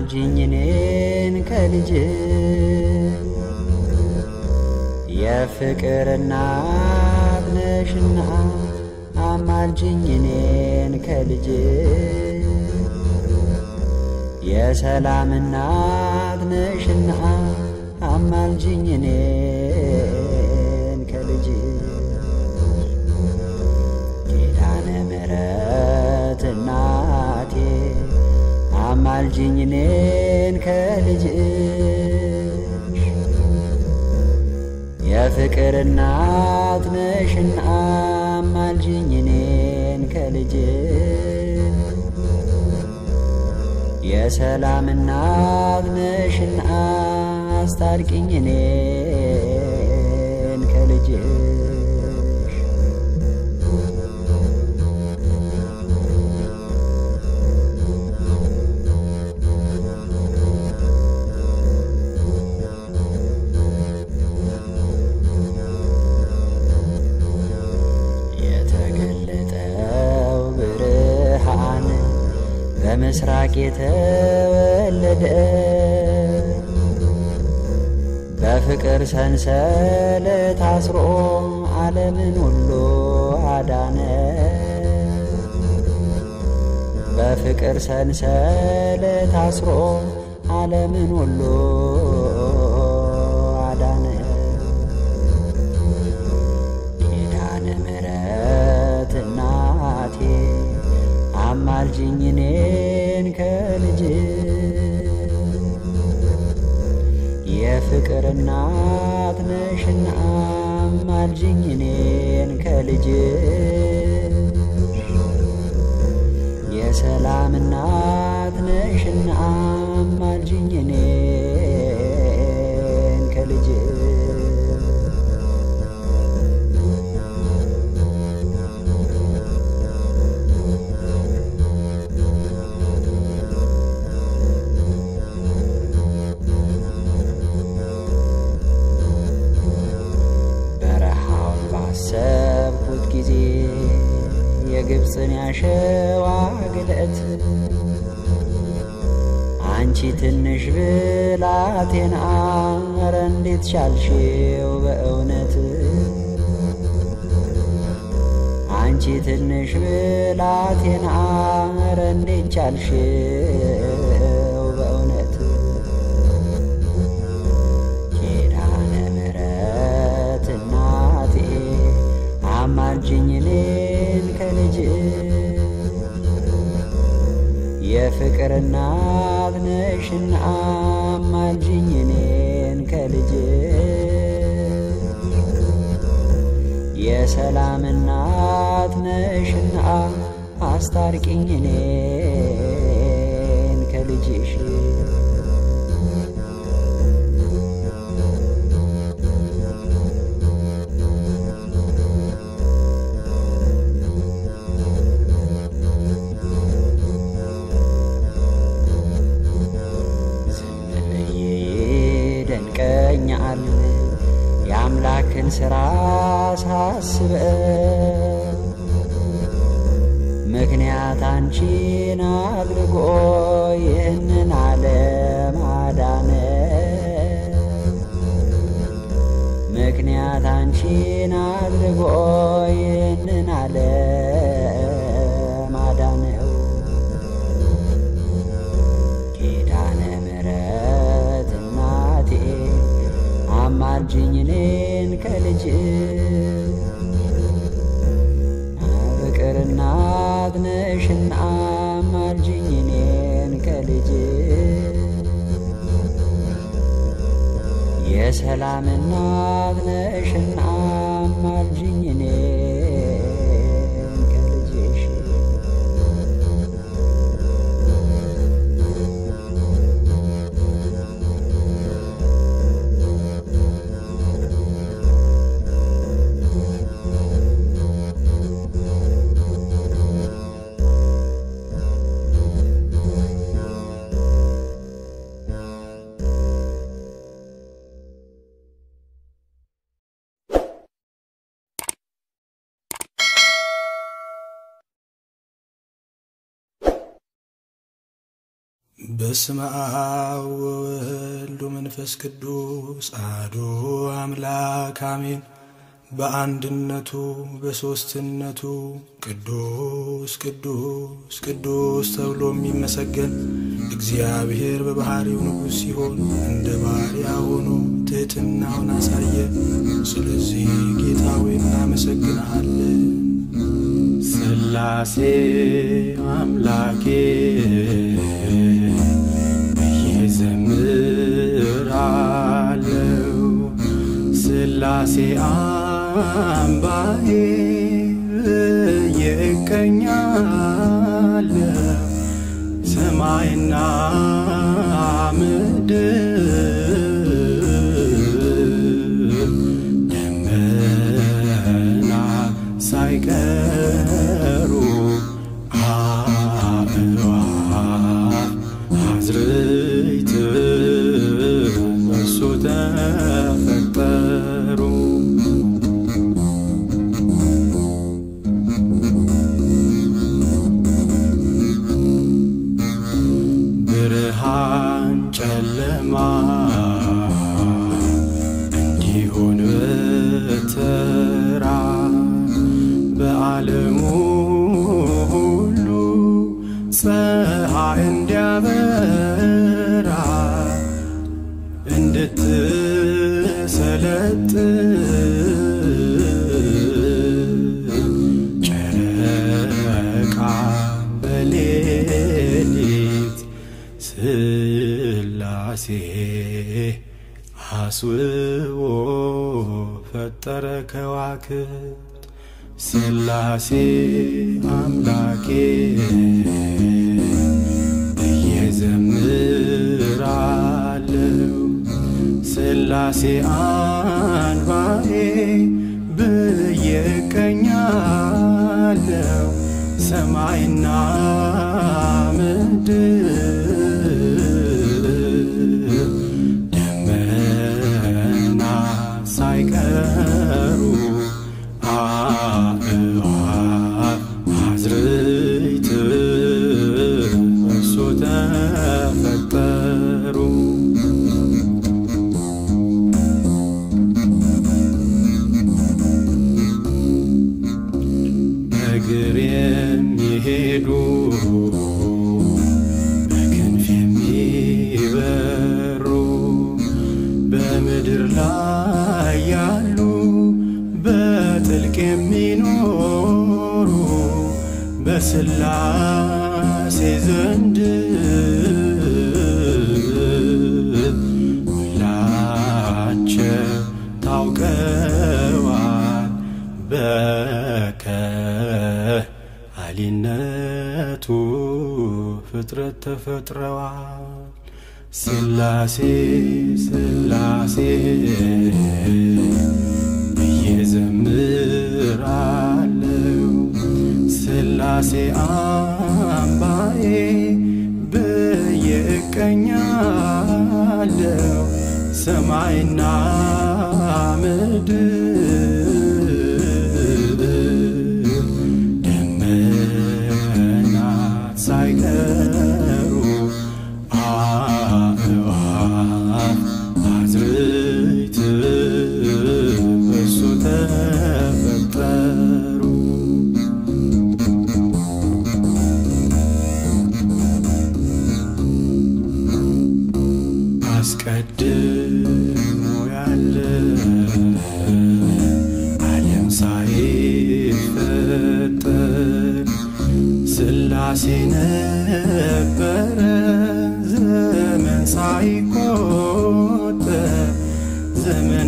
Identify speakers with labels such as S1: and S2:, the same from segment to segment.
S1: አማልጅኝ እኔን ከልጅ የፍቅር እናት ነሽና አማልጅኝ እኔን ከልጅ የሰላም እናት ነሽና አማልጅኝ እኔን ከልጅ ኪዳነ ምሕረት እናቴ አማልጅኝ እኔን ከልጅ የፍቅር እናት ነሽና አማልጅኝ እኔን ከልጅ የሰላም እናት ነሽና አስታርቂኝ እኔን ከልጅሽ የተገለጠው ብርሃን በምስራቅ የተወለደ በፍቅር ሰንሰለት አስሮ ዓለምን ሁሉ አዳነ። በፍቅር ሰንሰለት አስሮ ዓለምን ሁሉ አዳነ። ኪዳነ ምሕረት እናቴ አማልጅኝ እኔን ከልጅ የፍቅር እናት ነሽና አማልጅኝ እኔን ከልጅ የሰላም እናት ነሽና አማልጅኝ እኔን ከልጅ በረሃውን ባሰብኩት ጊዜ የግብፅን ያሸዋ ግለት አንቺ ትንሽ ብላቴና ኧረ እንዴት ቻልሽው በእውነት አንቺ ትንሽ ብላቴና ኧረ እንዴት ቻልሽው በእውነት ኪዳነ ምሕረት እናቴ አማልጅኝ እኔን ከልጅ የፍቅር እናት ነሽና አማልጅኝ እኔን ከልጅ የሰላም እናት ነሽና አስታርቂኝ እኔን ከልጅሽ ዝም ብዬ ይደንቀኛል የአምላክን ሥራ ሳስበው ምክንያት አንቺን አድርጎ ይህንን ዓለም አዳነ ምክንያት አንቺን አድርጎ ይህንን ዓለም አዳነው ኪዳነ ምሕረት እናቴ አማልጅኝ እኔን ከልጅ ፍቅር እናት ነሽና አማልጅኝ እኔን ከልጅ የሰላም እናት ነሽና አማልጅኝ እኔን ከልጅሽ
S2: በስመ አብ ወወልድ ወመንፈስ ቅዱስ አሐዱ አምላክ አሜን። በአንድነቱ በሦስትነቱ ቅዱስ ቅዱስ ቅዱስ ተብሎ የሚመሰገን እግዚአብሔር በባሕሪው ንጉሥ ሲሆን እንደ ባሪያ ሆኖ ትሕትናውን አሳየ። ስለዚህ ጌታ ሆይ እናመሰግንሃለን።
S3: ሥላሴ አምላኬ ብዬ ዘምራለው። ሥላሴ አምባዬ ብዬ እቀኛለው። ሰማይና ምድር ደመና ሳይቀሩ አእዋፍ አዝርዕት በእሱ ተፈጠሩ። ብርሃን ጨለማ እንዲሆን በተራ በዓለሙ ሁሉ ፀሐይ እንዲያበራ እንድትሰለጥን ጨረቃ በሌሊት ሥላሴ አስውቦ ፈጠረ ከዋክብት ሥላሴ አምላኬ ብዬ ዘምራለው። ሥላሴ አንባዬ ብዬ እቀኛለው። ሰማይና ምድር ደመና ሳይቀሩ አእዋፍ አዝርዕት በእሱ ተፈጠሩ። በእግር የሚሄዱ በክንፍ የሚበሩ በምድር ላይ ያሉ በጥልቅ የሚኖሩ በሥላሴ ዘንድ ሁላቸው ታውቀዋል በከሃሊነቱ ፍጥረት ተፈጥረዋል። ሥላሴ ሥላሴ ብዬ ዘምራለው። ሥላሴ አምባዬ ብዬ እቀኛለው። ሰማይና ምድር ደመና ሳይቀሩ አእዋፍ አዝርዕት በእሱ ተፈጠሩ። አስቀድሞ ያለ ዓለም ሳይፈጠር ሥላሴ ነበረ ዘመን ሳይቆጠር ዘመን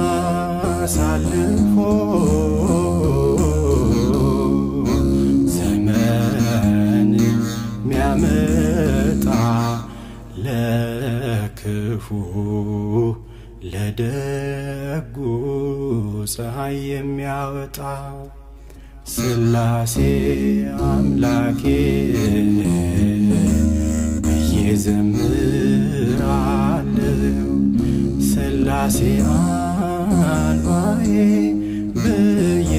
S3: አሳልፎ ዘመን ሚያመጣ ለክፉ ለደጉ ፀሐይ የሚያወጣ ሥላሴ አምላኬ ብዬ ዘምራለው። ሥላሴ አንባዬ ብዬ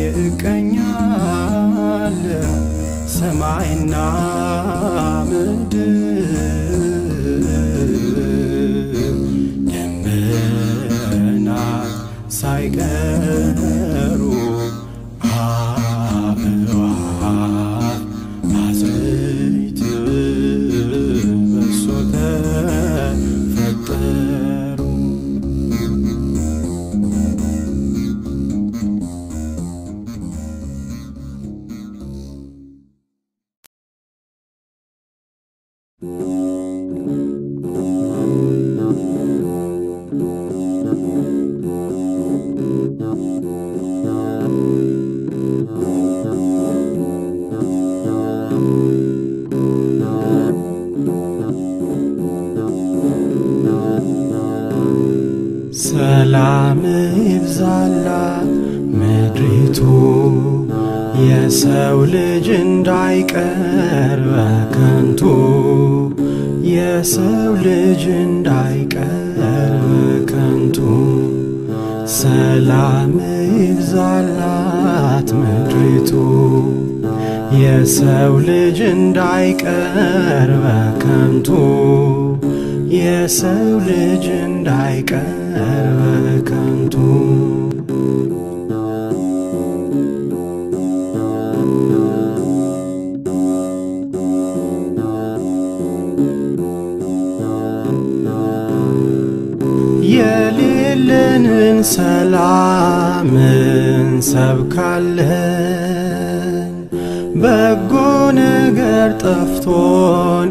S3: እቀኛለው። ሰማይና ምድር ሳይቀሩ አእዋፍ አዝርዕት በእሱ ተፈጠሩ። ሰላም ይብዛላት ምድሪቱ የሰው ልጅ እንዳይቀር በከንቱ የሰው ልጅ እንዳይቀር በከንቱ ሰላም ይብዛላት ምድሪቱ የሰው ልጅ እንዳይቀር በከንቱ የሰው ልጅ እንዳይቀር በከንቱ የሌለንን ሰላም እንሰብካለን በጎ ነገር ጠፍቶን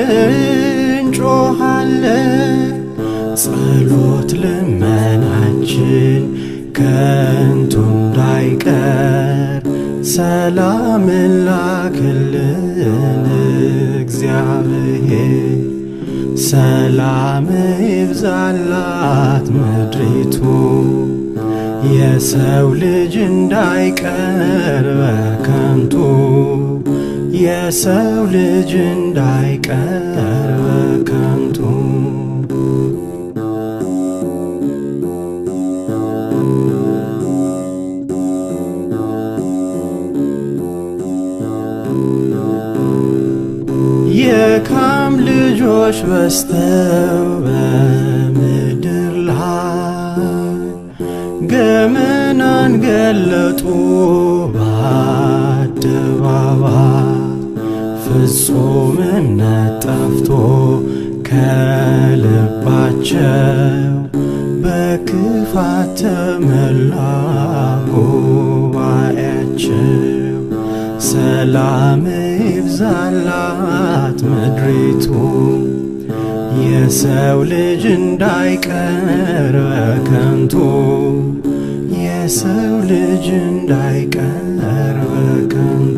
S3: እንጮኻለን ጸሎት ልመናችን ከንቱ እንዳይቀር ሰላምን ላክልን እግዚአብሔር ሰላም ይብዛላት ምድሪቱ የሰው ልጅ እንዳይቀር በከንቱ የሰው ልጅ እንዳይቀር በከንቱ የካም ልጆች በስተው በምድር ላይ ገመናን ገለጡ በአደባባይ ፍጹም እምነት ጠፍቶ ከልባቸው በክፋት ተመላ ጉባኤያቸው ሰላም ይብዛላት ምድሪቱ የሰው ልጅ እንዳይቀር በከንቱ የሰው ልጅ እንዳይቀር በከንቱ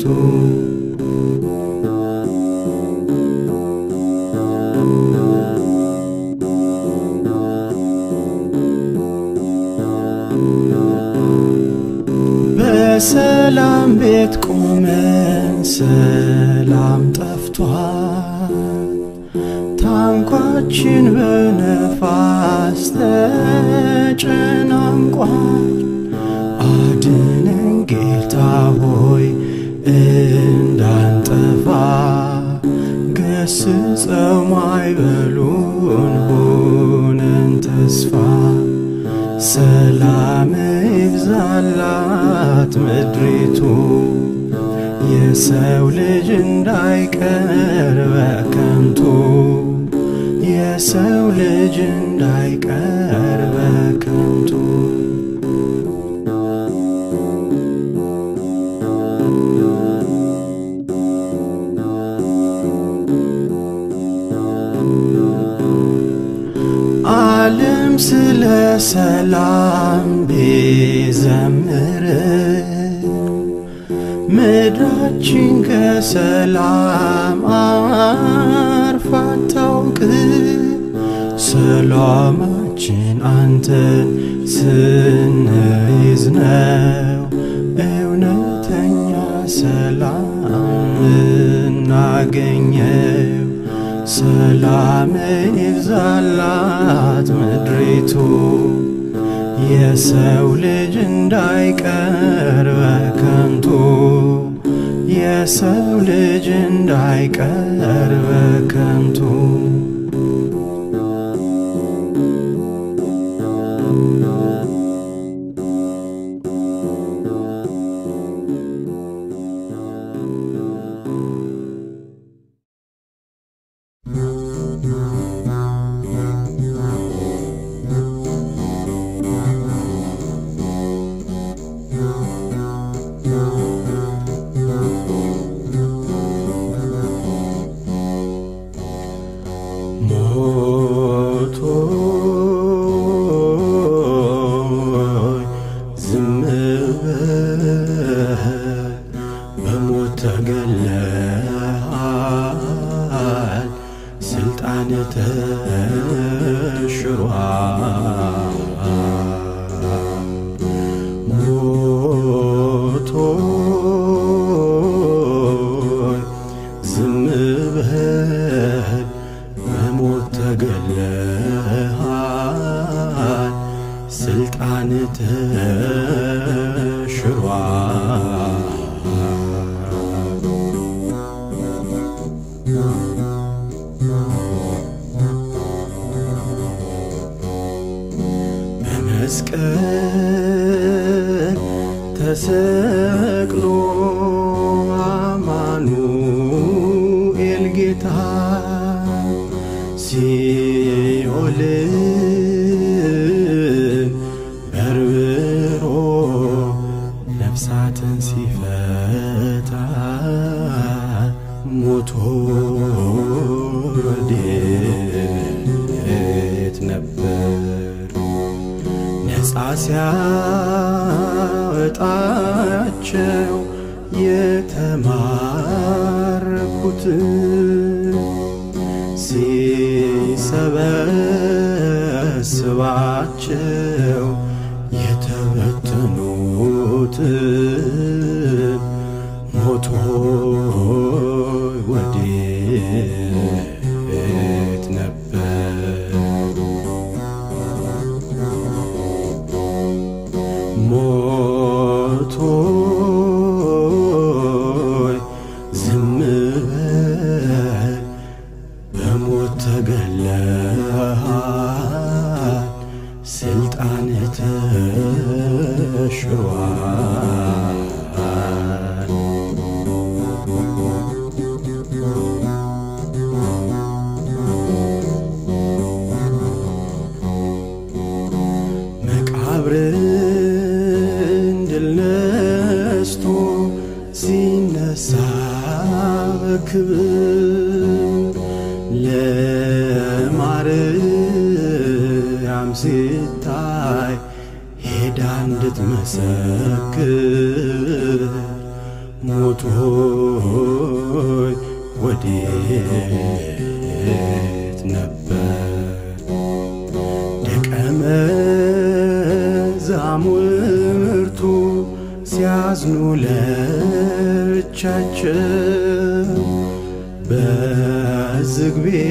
S3: በሰላም ቤት ቆመን ሰላም ጠፍቷል። ታንኳችን በነፋስ ተጨናንቋል። አድነን ጌታ ሆይ እንዳንጠፋ ገስጸው ማይበሉን ሆነን ተስፋ ሰላም ይብዛላት ምድሪቱ የሰው ልጅ እንዳይቀር በከንቱ የሰው ልጅ እንዳይቀር በከንቱ ዓለም ስለ ሰላም ቢዘምር ምድራችን ከሰላም አርፋ አታውቅ። ሰላማችን አንተን ስንይዝ ነው እውነተኛ ሰላም እናገኘው። ሰላምን ይብዛላት ምድሪቱ የሰው ልጅ እንዳይቀር በከንቱ የሰው ልጅ እንዳይቀር በከንቱ ተሽሯል። በመስቀል ተሰቅሎ አማኑኤል ጌታ ሲኦልን በርብሮ ነፍሳትን ሲፈታ ሞቶ ወዴት ነበር? ነፃ ሲያወጣቸው የተማረኩት ሲሰበስባቸው የተበተኑት ሞቶ ወዴት ነበር? ሞቶይ ዝም በል በሞት ተገለሃል፣ ስልጣን ተሽሯል። መቃብርን ድል ነስቶ ሲነሳ በክብር ለማርያም ሲታይ ሄዳ እንድትመሰክር ሞቶይ ወዴት ነበር? ደቀ መዛሙርቱ ሲያዝኑ ለብቻቸው በዝግ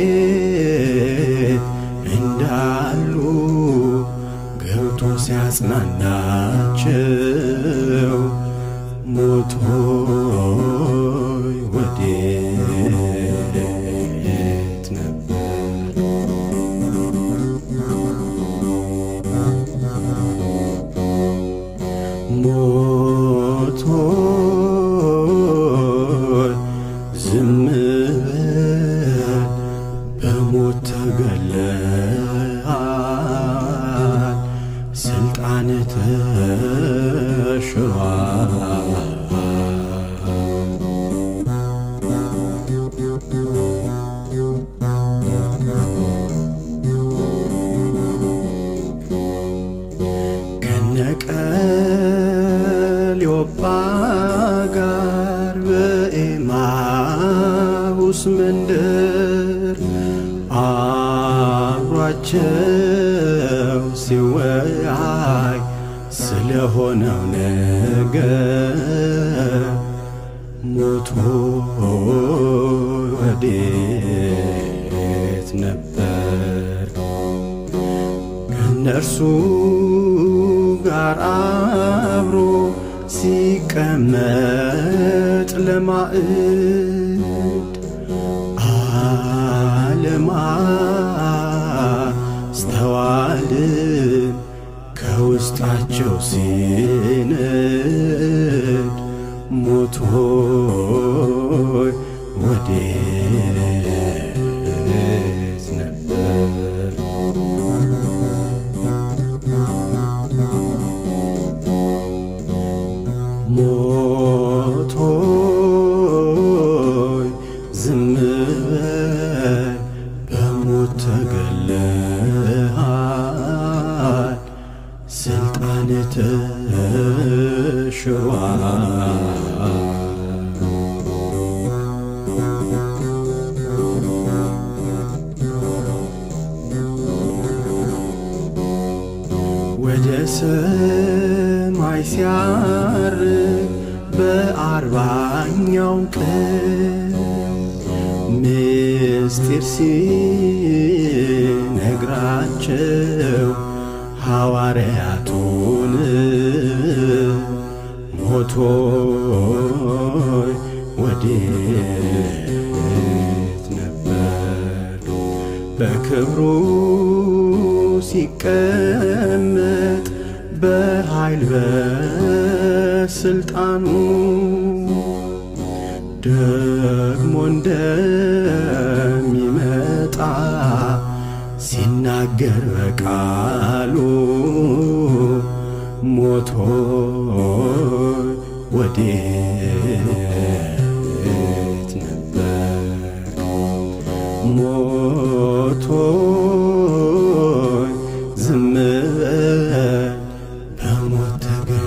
S3: ቤት እንዳሉ ገብቶ ሲያጽናናቸው ሞቶይ ወዴት ነበር? ሞቶይ ዝም በል በሞት ተገለሃል፣ ስልጣን ተሽሯል። ከነቀልዮጳ ጋር በኤማሁስ መንደር አብሯቸው ሲወያይ ስለሆነው ነገር ሞቶ ወዴት ነበር? ከእነርሱ ጋር አብሮ ሲቀመጥ ለማዕድ አለማስተዋልን ከውስጣቸው ሲንድ ሞቶይ ወዴት ነበር? ሞቶይ ዝም በል በሞት ተገለሃል፣ ስልጣን ተሽሯል። ወደ ሰማይ ሲያርግ በአርባኛው ቀን ምስጢር ሲነግራቸው ሐዋርያቱን ሞቶይ ወዴት ነበር በክብሩ ሲቀመጥ በኃይል በስልጣኑ ደግሞ እንደሚመጣ ሲናገር በቃሉ ሞቶ ወዴት ነበር ሞቶ ዝም በል በሞት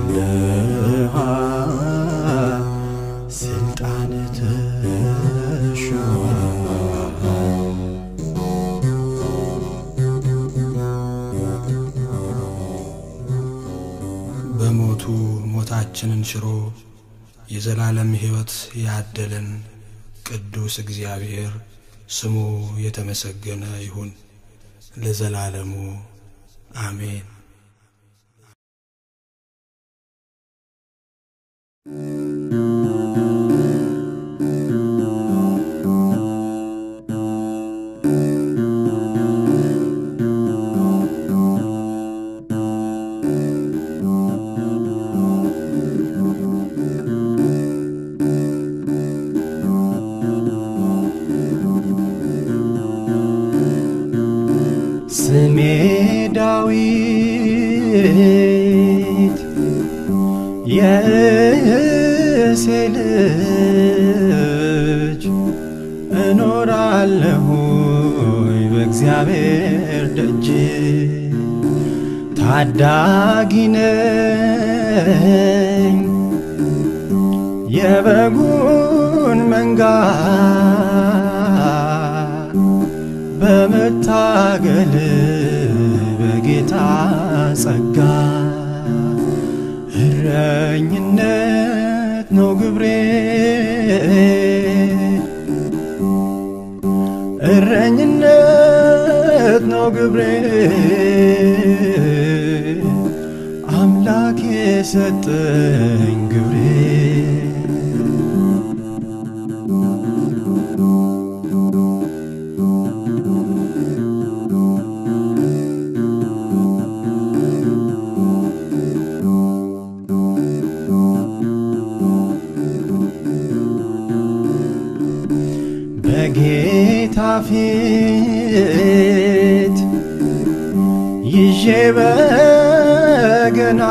S3: ተገለሃል ስልጣን ተሽሯል
S2: በሞቱ ሞታችንን ሽሮ የዘላለም ሕይወት ያደለን ቅዱስ እግዚአብሔር ስሙ የተመሰገነ ይሁን ለዘላለሙ አሜን።
S3: ስሜ ዳዊት የእሴ ልጅ እኖራለሁኝ በእግዚአብሔር ደጅ ታዳጊ ነኝ የበጉን መንጋ በመታገል በጌታ ጸጋ እረኝነት ነው ግብሬ እረኝነት ነው ግብሬ አምላክ የሰጠኝ ግብሬ በጌታ ፊት ይዤ በገና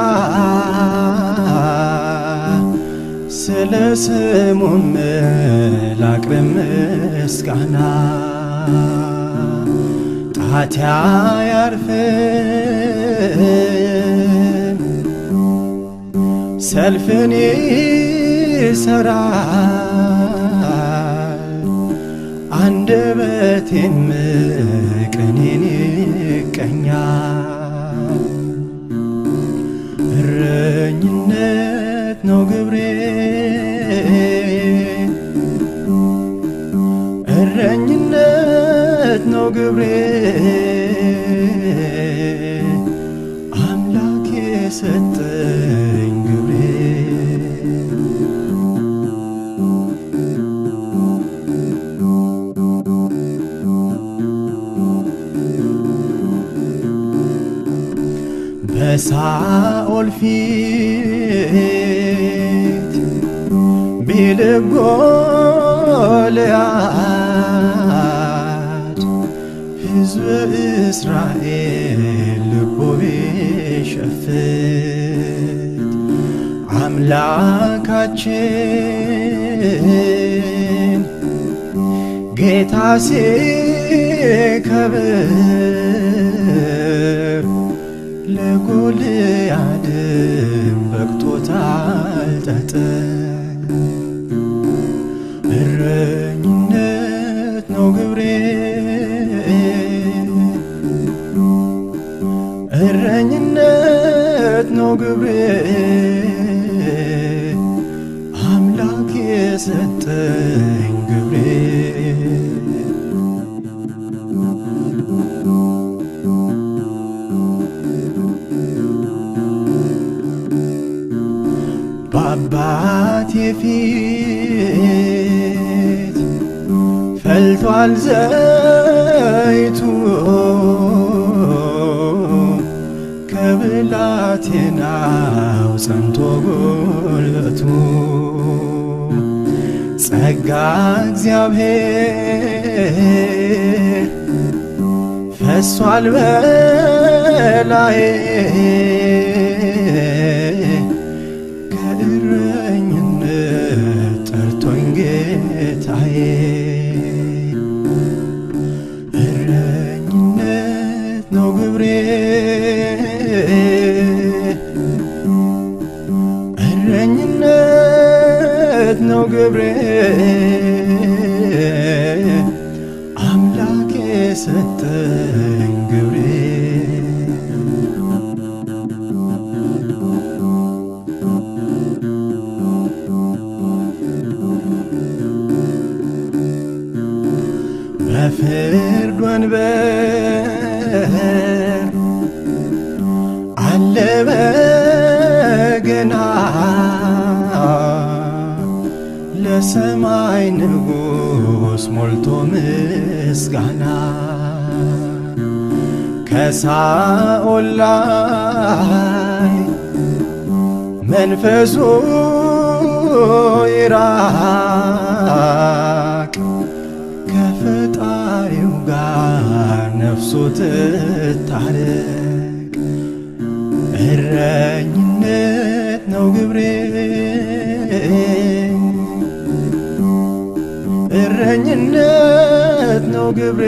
S3: ስለ ስሙም ላቅርብ ምስጋና ጣትያ ያርፍም ሰልፍን ይሰራል አንደበቴም ቅኔን ይቀኛል እረኝነት ነው ግብሬ እረኝነት ነው ግብሬ አምላክ የሰጠኝ ግብሬ በሳኦል ፊት ቢልብ ጎልያድ ሕዝብ እስራኤል ልቦ ቢሸፍት አምላካችን ጌታ ሲከብር ለጎልያድም በቅቶታል ጠጠር እረኝነት ነው ግብሬ እረኝነት ነው ግብሬ አምላክ የሰጠኝ ግብሬ በአባቴ ፊት ፈልቷል ዘይቱ ከብላቴናው ጸንቶ ጉልበቱ ጸጋ እግዚአብሔር ፈሷል በላዬ ከእረኝነት ጠርቶኝ ጌታዬ እረኝነት ነው ግብሬ እረኝነት ነው ግብሬ አምላኬ ሰጠኝ ግብሬ በፍርድ ወንበር አለ በገና ለሰማይ ንጉሥ ሞልቶ ምስጋና ከሳኦል ላይ መንፈሱ ይራቅ ከፈጣሪው ጋር ነፍሱ ትታረቅ እረኝነት ነው ግብሬ እረኝነት ነው ግብሬ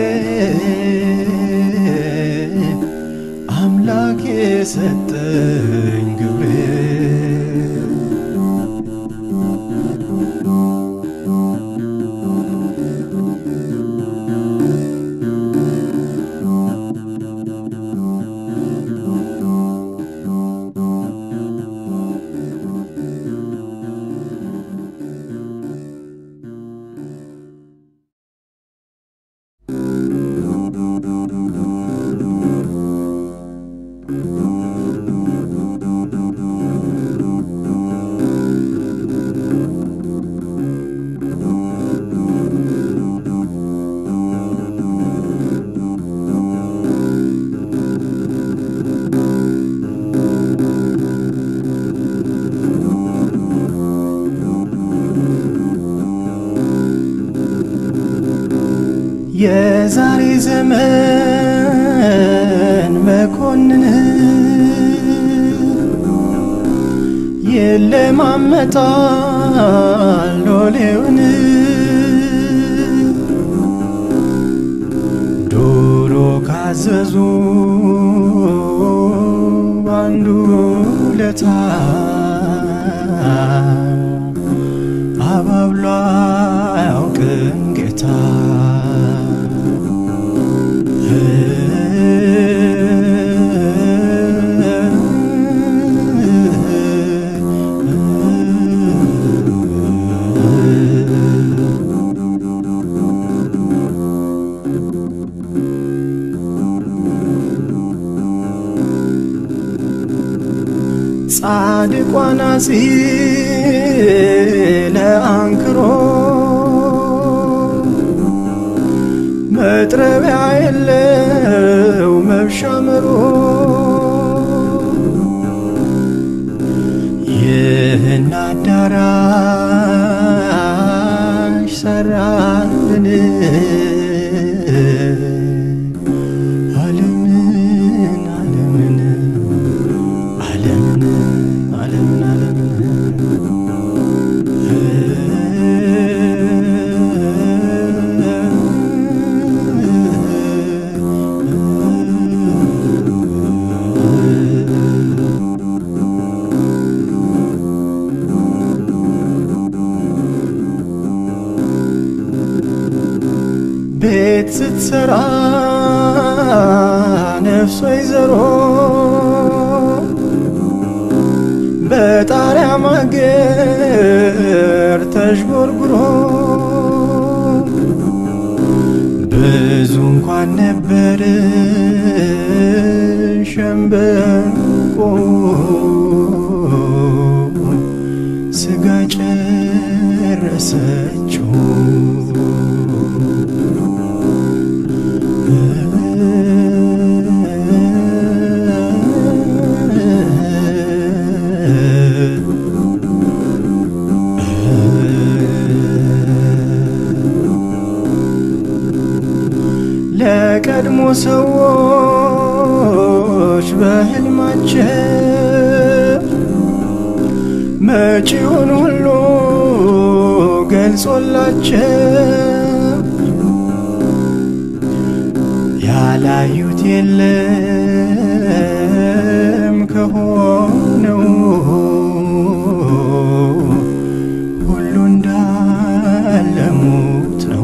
S3: አምላክ የሰጠኝ ግብሬ የዛሬ ዘመን መኮንን የለማመጣል ሎሌውን ዶሮ ካዘዙ አንዱ ለታ አባብሎ አያውቅም ጌታ ጻድቋ ናጺ ለአንክሮ መጥረቢያ የለው መብሻምሮ ይህን አዳራሽ ሰራልን ዓለምን ዓለምን ዓለምን ዓለምን ቤት ስትሰራ ነፍስ ወይዘሮ በጣሪያ ማገር ተዥጎርጉሮ ብዙ እንኳን ነበር ሸምበቆ መጪውን ሁሉ ገልጾላቸው ያላዩት የለም ከሆነው ሁሉ እንዳለሙት ነው።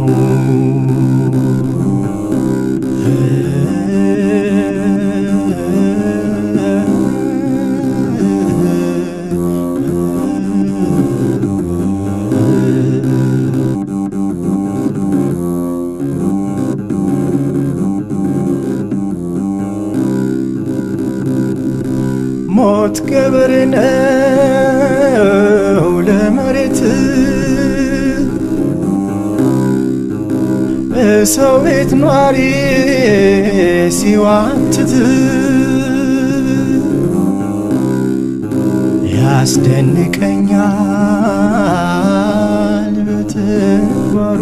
S3: ሞት ቀብር ነው ለመሬት በሰው ቤት ኗሪ ሲዋትት ያስደንቀኛል በተግባሩ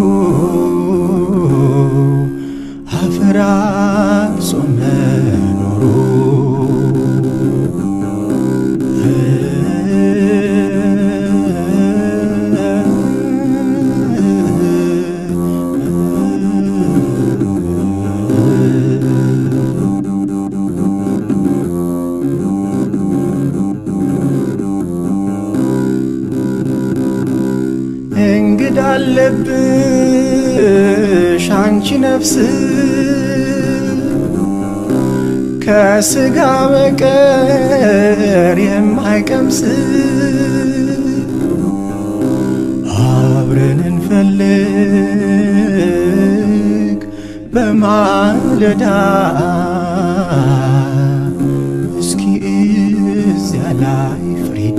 S3: አፈራርሶ መኖሩ እንግዳ አለብሽ አንቺ ነፍስ ከስጋ በቀር የማይቀምስ አብረን እንፈልግ በማለዳ እስኪ እዚያ ላይ ፍሪዳ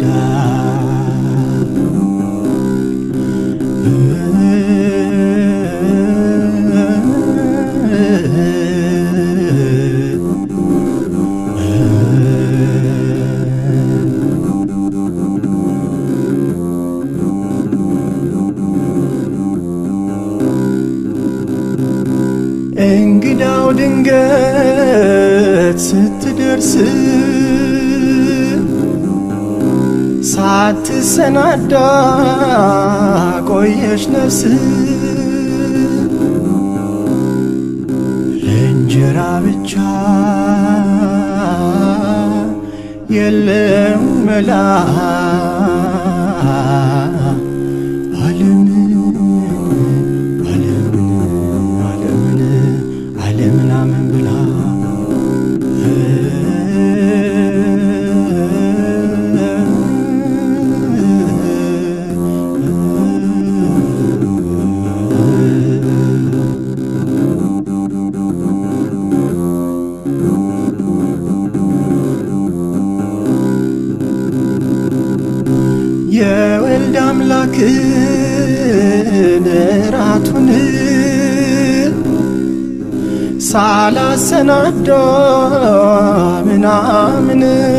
S3: እንግዳው ድንገት ስትደርስ ሳትሰናዳ ቆየሽ ነፍስ ለእንጀራ ብቻ የለም መላ ዓለምን ዓለምን ዓለምን ዓለምን አምን ብላ የወልድ አምላክን ራቱን ሳላሰናዳ ምናምን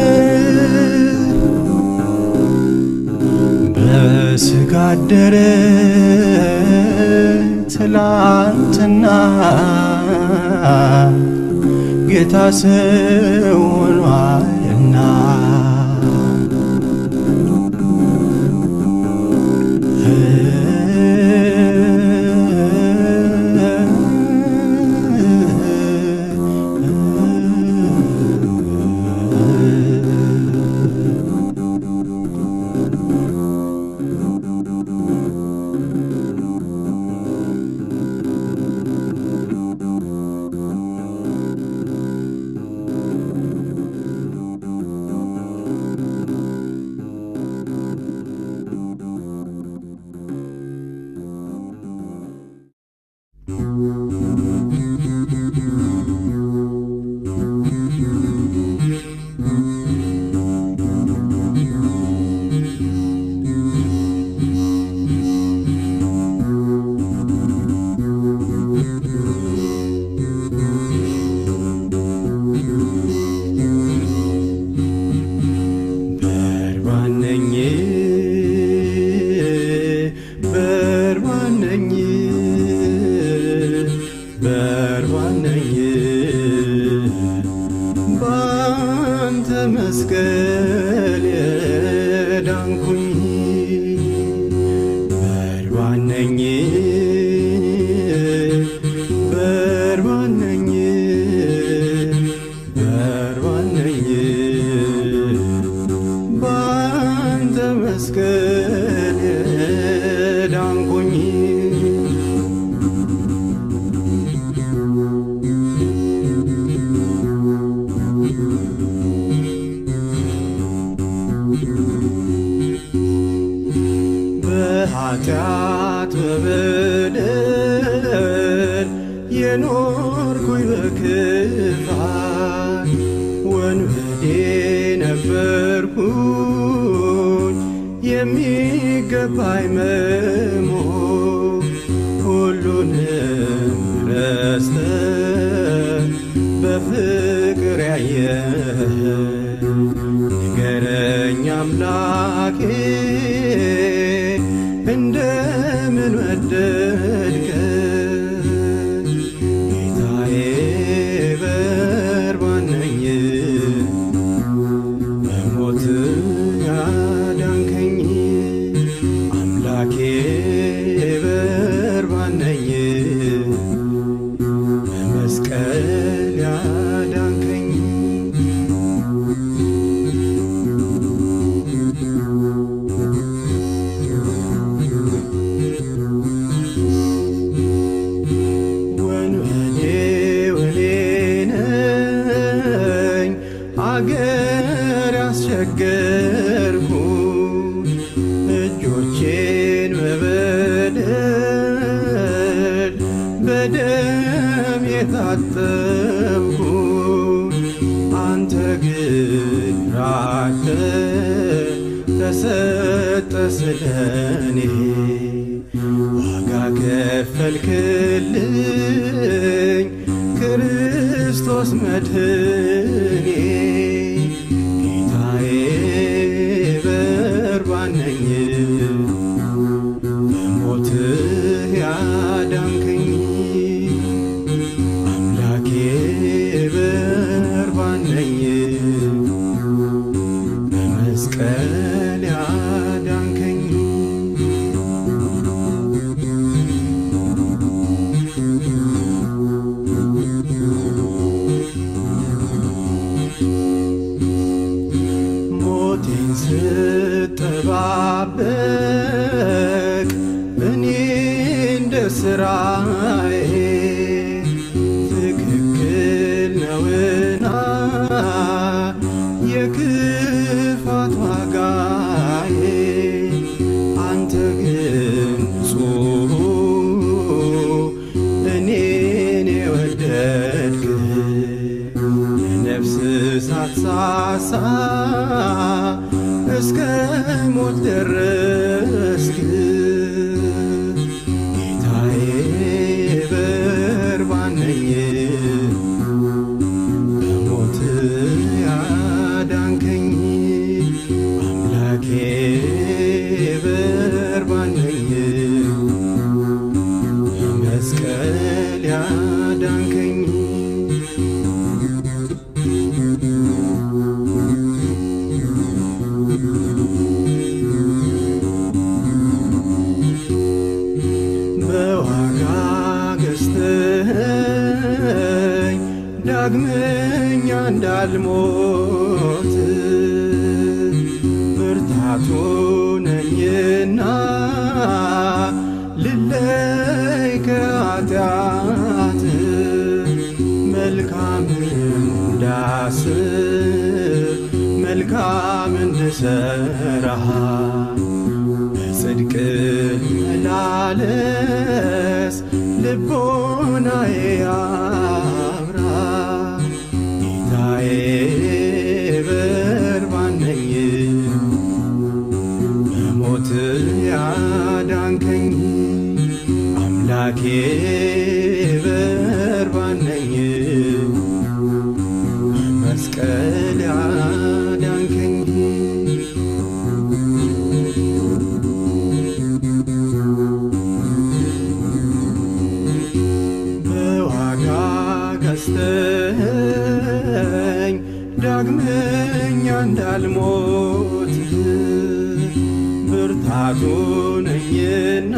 S3: በስጋ አደረ ትላንትና ጌታ ሰው ሆኗልና ባንተ መስቀል ዳንኩኝ በኃጢአት በበደል የኖርኩኝ በክፋት ወንበዴ ነበርኩኝ የሚገባኝ መሞት ሁሉንም ረስተ በፍቅር ያየ ንገረኝ አምላኬ እንደምን ወደድከ ጌታዬ በርባን ነኝ በሞት ያዳንከኝ አምላኬ በርባን ነኝ በመስቀል ያዳንከኝ ወንበዴ ወኔ ነኝ አገር ያስቸገርኩ እጆቼን በበደል በደም የታጠብኩ አንተ ግን ራተ ተሰጠ ስለኔ ዋጋ ከፈልክልኝ ክርስቶስ መድህኔ ጌታዬ በርባን ነኝ በሞትህ ያዳንከኝ አምላኬ በርባን ነኝ በመስቀል ያዳንከኝ ሞቴን ስጠባበቅ እኔ እንደ ስራዬ ትክክል ነውና የክፋት ዋጋዬ አንተ ግን ንጹሕ እኔን የወደድክ ለነፍስ ሳትሳሳ እስከ ሞት ደረስክ ጌታዬ በርባን ነኝ በሞት ያዳንከኝ አምላኬ በርባን ነኝ በመስቀል ያዳንከኝ በዋጋ ገዝተኸኝ ዳግመኛ እንዳልሞት ብርታቱ ነኝና ልለይ ከኃጢአት መልካም እንዳስብ መልካም እንድሰራ በጽድቅ መላለስ ልቦናዬ ያብራ ጌታዬ በርባን ነኝ በሞት ያዳንከኝ አምላኬ በርባን ነኝ በመስቀል ያዳንከኝ በዋጋ ገዝተኸኝ ዳግመኛ እንዳልሞት ብርታቱ ነኝና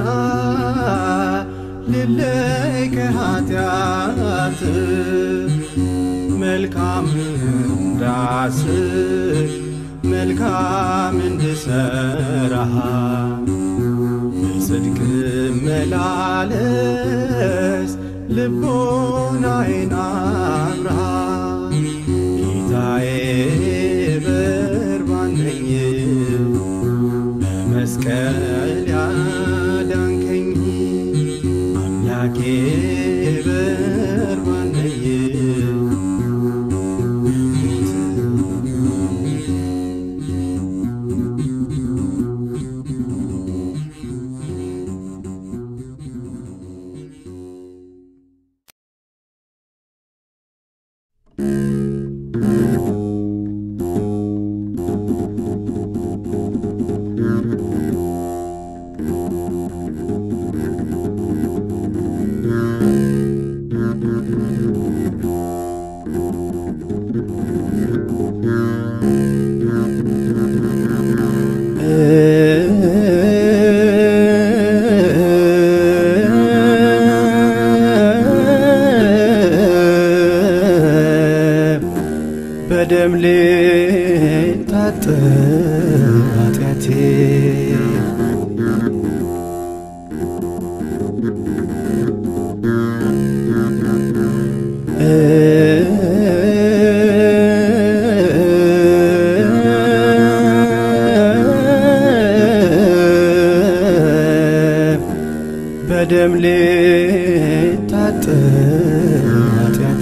S3: ልለይ ከኃጢአት መልካም እንዳስብ መልካም እንድሰራ በጽድቅ መላለስ ልቦናዬን አብራ ጌታዬ በርባን ነኝ በመስቀል ያዳንከኝ አምላኬ በርባን ነኝ በደም ልታጠብ ኃጢአቴ በደም ልታጠብ ኃጢአቴ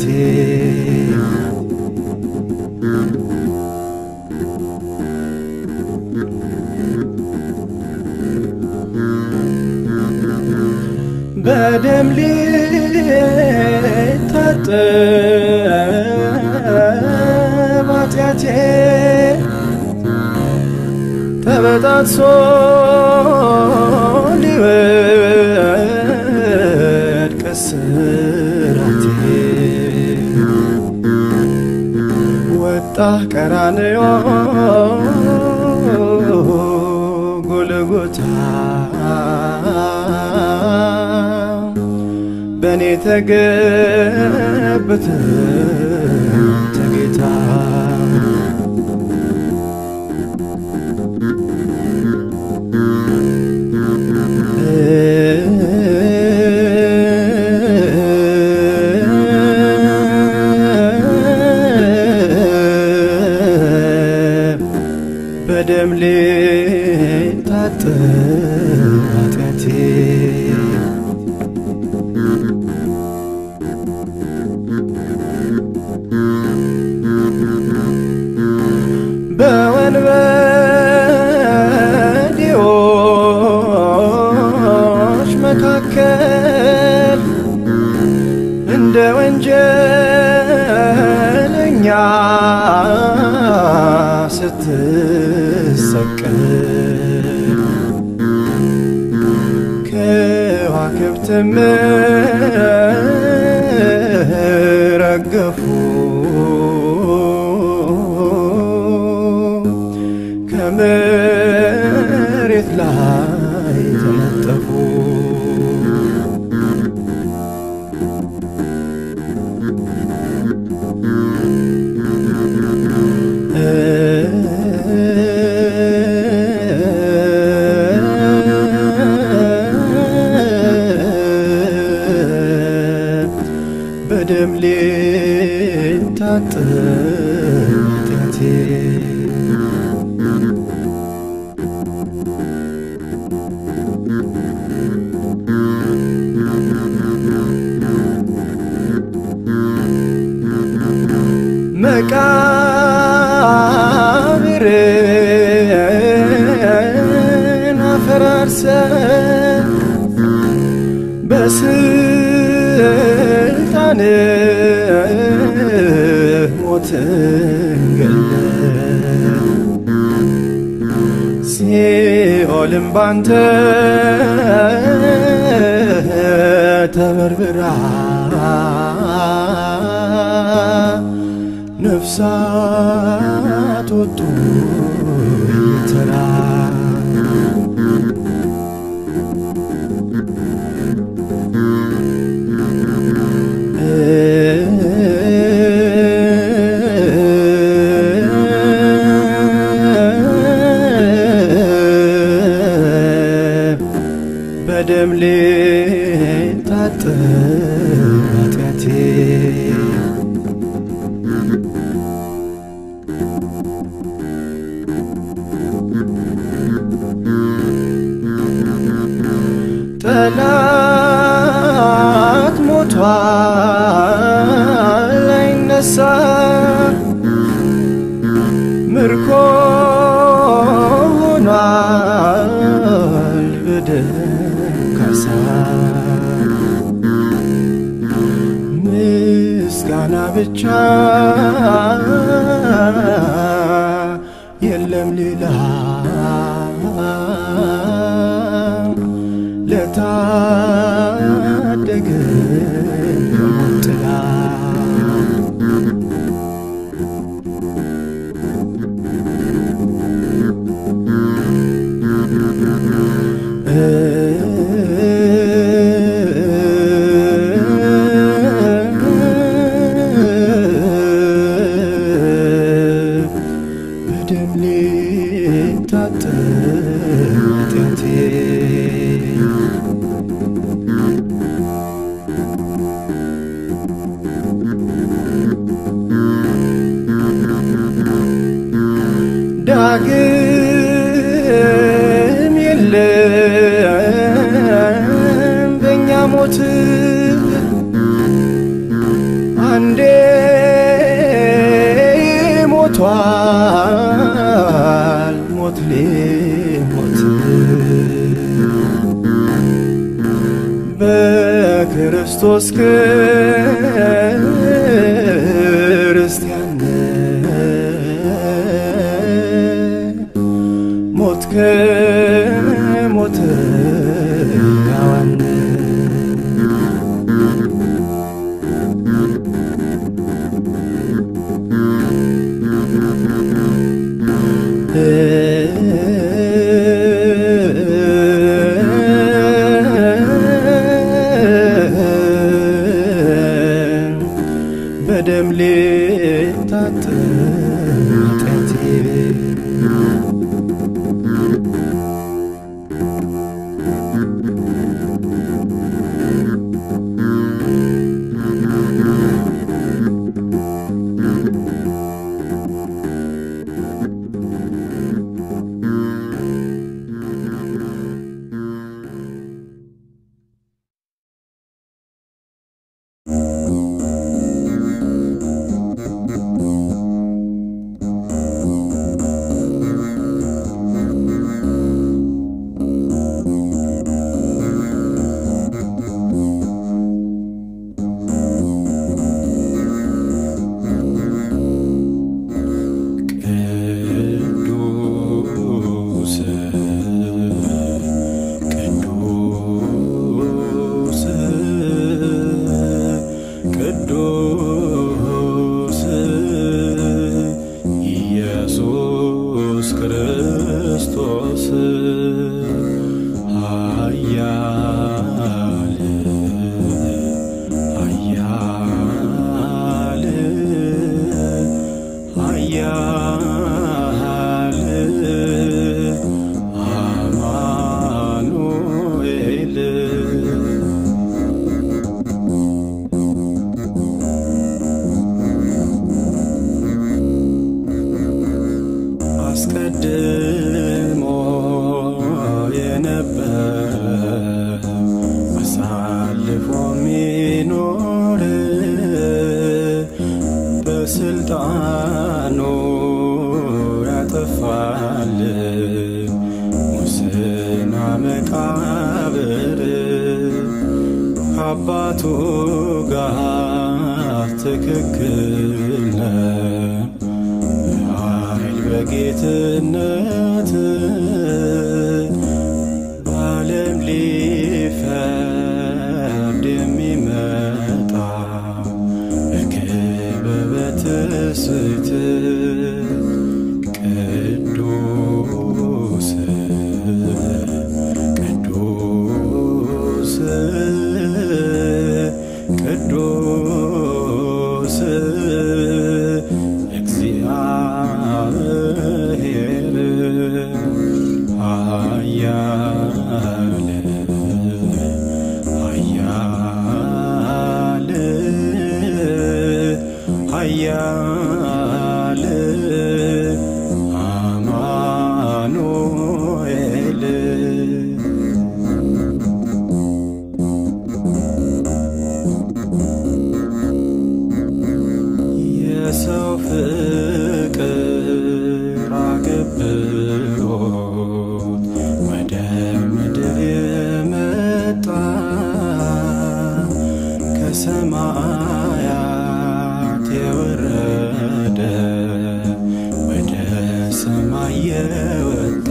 S3: በደም ሊታጠብ ኃጢአቴ ተበጣጥሶ ሊወድቅ እስራቴ ወጣህ ቀራንዮ ጎልጎታ በእኔ ተገብተ ተጌታ በደም ልታጠብ ኃጢአቴ በወንበዴዎች መካከል እንደ ወንጀለኛ ስትሰቀል ከዋክብትም ረገፉ ከመሬት ላይ ተነጠፉ በደም ልታጠብ ኃጢአቴ መቃብርን አፈራርሰ በስልጣን ሞትን ገለ ሲኦልም ባንተ ተበርብራ ነፍሳት ወጡ ተራ በደም ሊታጠብ ኃጢአቴ ጠላት ሞቷል አይነሳ ምርኮ ሆኗል በደም ካሳ ምስጋና ብቻ የለም ሌላ ለታደገ ከሞት ጥላ በደም ሊታጠብ ኃጢአቴ ዳግም የለም በእኛ ሞት አንዴ ሞቷል ሞት ሊሞት በክርስቶስ ክርስቲያን ሞት ከሞት ያዋን በደም ሊታጠብ ኃጢአቴ ቅዱስ ቅዱስ ቅዱስ ኢየሱስ ክርስቶስ ኃያል ኃያል ኃያል አማኑኤል አስቀድሞ የነበር አሳልፎ ሚኖር በስልጣኑ ያጠፋል ሙስና መቃብር ከአባቱ ጋር ትክክል ነው ኃይል በጌትነት በዓለም ሊፈርድ የሚመጣ በክብር በትስብእት ቅዱስ ቅዱስ ቅዱስ እግዚአብሔር ኃያል አማኑኤል የሰው ፍቅር አገብሮት ወደ ምድር የመጣ ከሰማያት የወረደ ወደ ሰማይ የወጣ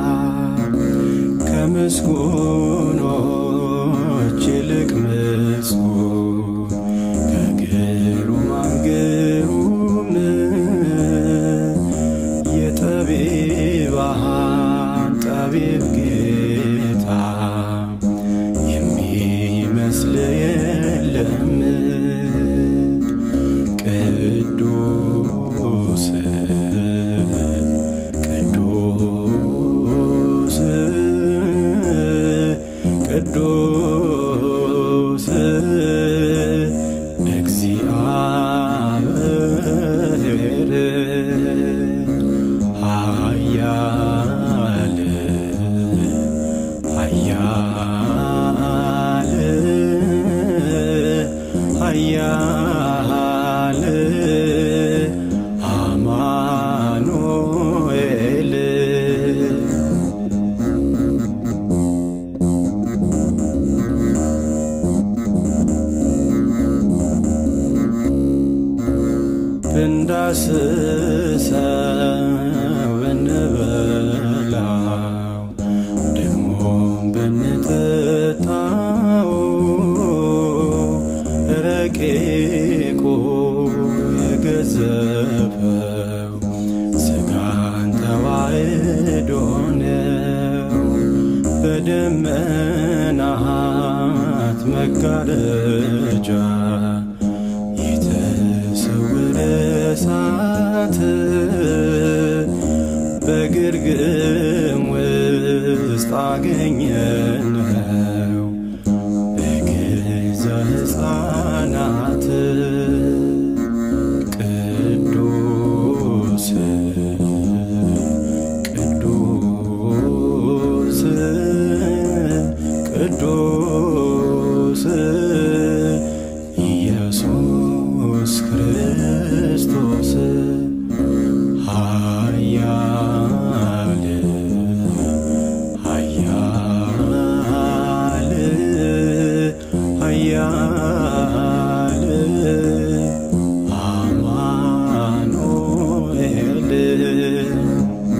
S3: ከምስጉኖች ይልቅ ምስጉን ከግሩማን ግሩም የጠቢባን ጠቢብ ጌታ የሚመስል የለም ቅዱስ ቅዱስ ቅዱስ እግዚአብሔር ኃያል ኃያል ኃያል አማኑኤል ብንዳስሰው ብንበላው ደግሞም ብንጠጣው ረቂቁ የገዘፈው ስጋን ተዋሕዶ ነው በደመናት መጋረጃ የተሰወረ እሳት በግርግም ውስጥ አገኘነው በገዛ ሕፃናት ቅዱስ ቅዱስ ቅዱስ ኢየሱስ ክርስቶስ ኃያል ኃያል ኃያል አማኑኤል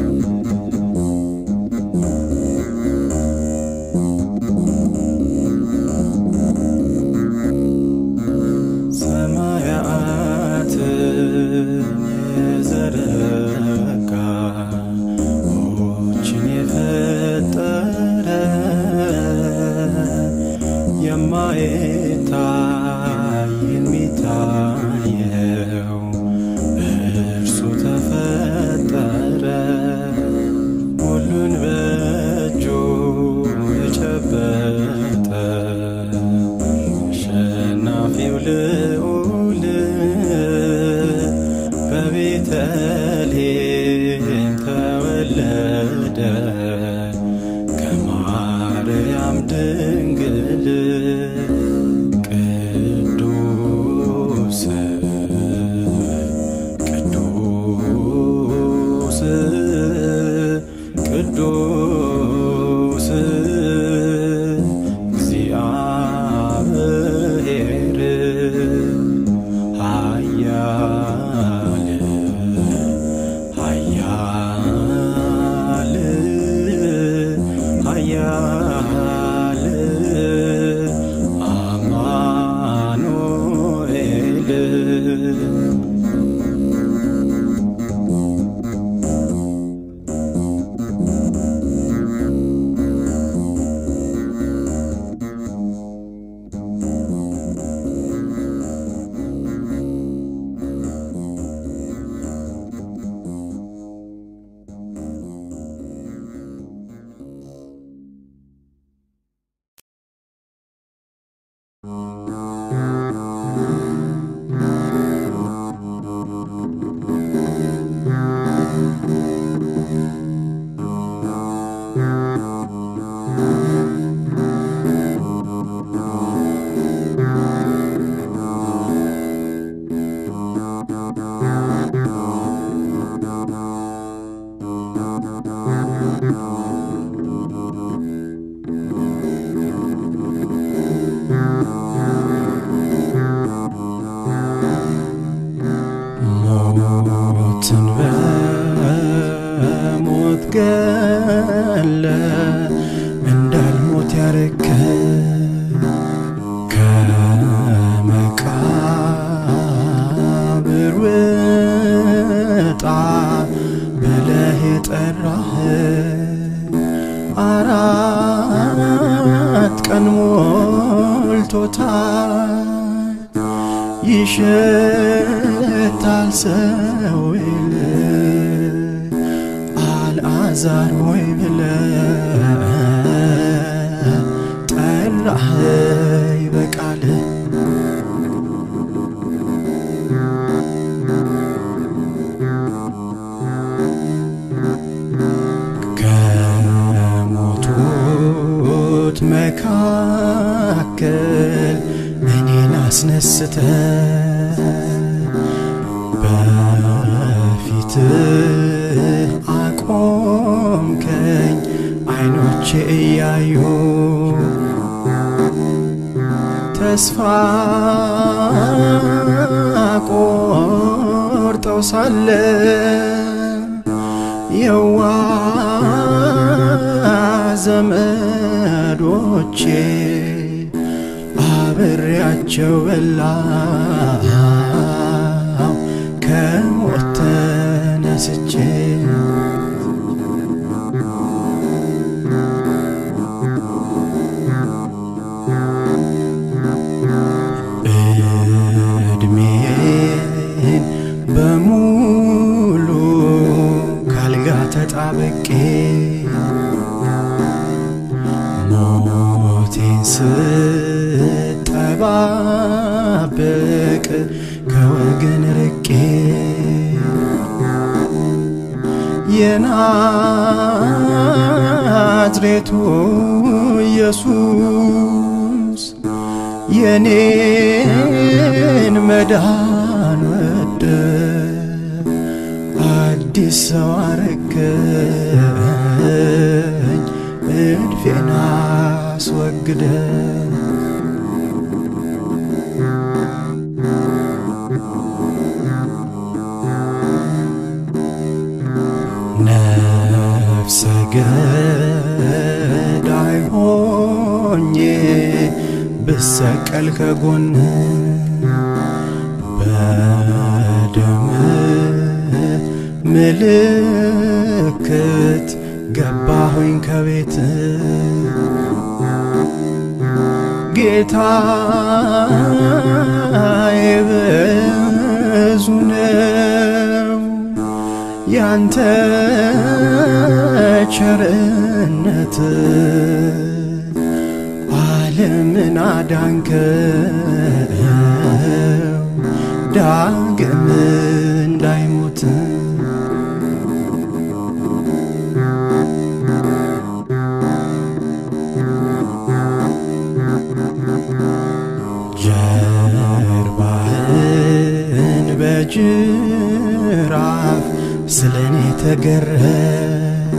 S3: ሰማያትን የዘረጋ ዎችን የፈጠረ የማይታይ የሚታየው እርሱ ተፈጠረ ሁሉን በእጁ የጨበጠ አሸናፊው ልዑል በቤተልሔም ተወለደ ከማርያም ድንግል ቅዱስ ቅዱስ ቅዱስ ገለ እንዳልሞት ያረከ ከመቃብር ውጣ ብለህ የጠራህ አራት ቀን ሞልቶታል ይሸታል ሰው ይል አልዓዛር ሆይ ብለ ጠራህ በቃልህ ከሞቱት መካከል እኔን አስነስተ በፊትህ አቆምከኝ አይኖቼ እያዩ ተስፋ ቆርጠው ሳለ የዋ ዘመዶቼ አብሬያቸው በላው ከሞት ተነስቼ እድሜን በሙሉ ካልጋ ተጣብቄ ሞቴን ስጠባበቅ ከወገን ርቄ የናዝሬቱ ኢየሱስ የኔን መዳን ወደ አዲስ ሰው አረገኝ እድፌን አስወግደ ነፍሰ ገዳይ ሆኜ ብሰቀል ከጎን በደም ምልክት ገባሁኝ ከቤት ጌታዬ ብዙ ነው ያንተ ቸርነት ዓለምን አዳንከው ዳግም እንዳይሞት ጀርባህን በጅራፍ ስለኔ ተገረፍ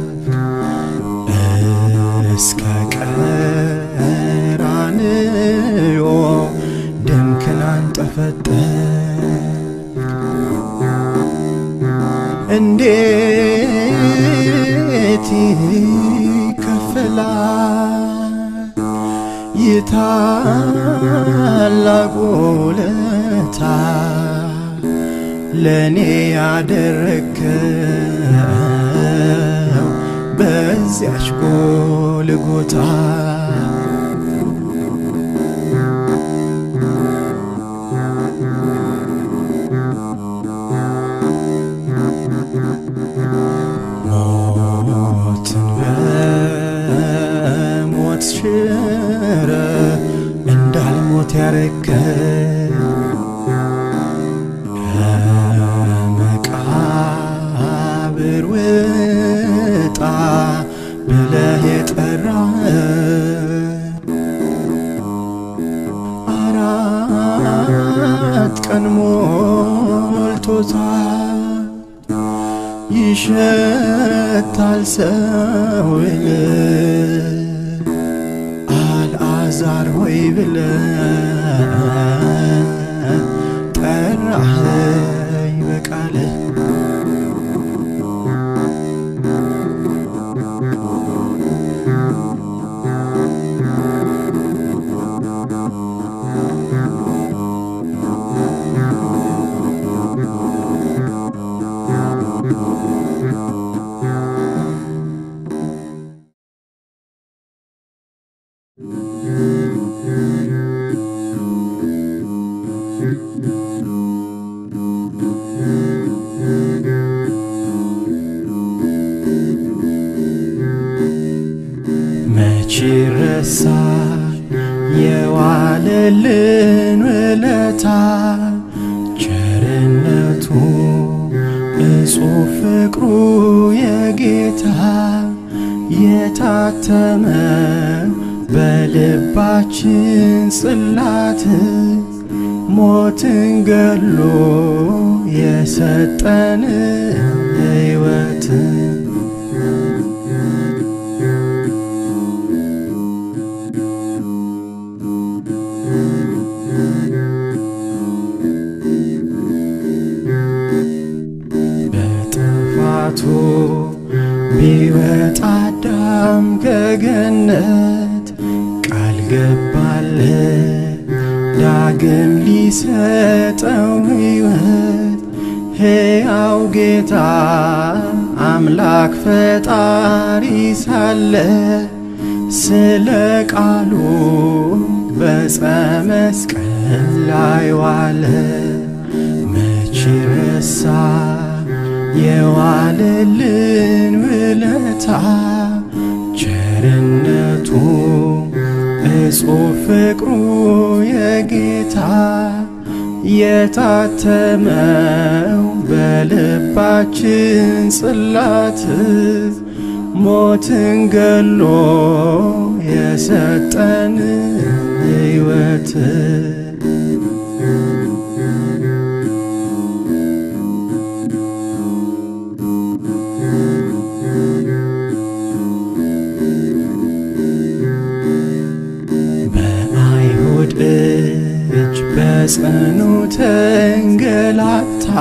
S3: እስከ ቀራንዮ ደምክን አንጠፈጠፍ እንዴት ይከፈላል ይታላቅ ውለታ ለእኔ ያደረግከው በዚያች ጎልጎታ ሞትን በሞት ሽረ እንዳልሞት ያረከ ከመቃብር ውጣ ብለህ የጠራህ አራት ቀን ሞልቶታል ይሸታል ሰው አልዓዛር ሆይ ብለ ጠራኸኝ በቃልህ መች ይረሳል የዋለልን ውለታ ቸርነቱ እጹብ ፍቅሩ የጌታ የታተመ በልባችን ጽላት ሞትን ገሎ የሰጠን ሕይወት በጥፋቱ ቢወጣ አዳም ከገነት ቃል ገባለት ዳግም ሊሰጠው ሕይወት ሕያው ጌታ አምላክ ፈጣሪ ሳለ ስለ ቃሉ በዕፀ መስቀል ላይ ዋለ። መች ረሳ የዋለልን ውለታ ቸርነቱ እጹብ ፍቅሩ የጌታ የታተመው በልባችን ጽላት ሞትን ገሎ የሰጠን ሕይወት በአይሁድ እጅ በጽኑ ተንገላታ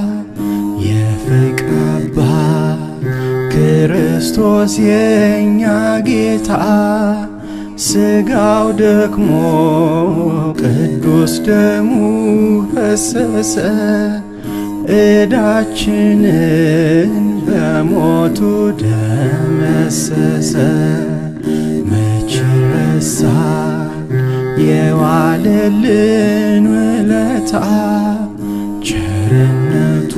S3: የፍቅር አባት ክርስቶስ የእኛ ጌታ ስጋው ደክሞ ቅዱስ ደሙ ፈሰሰ ዕዳችንን በሞቱ ደመሰሰ። መች ረሳን የዋለልን ውለታ ቸርነቱ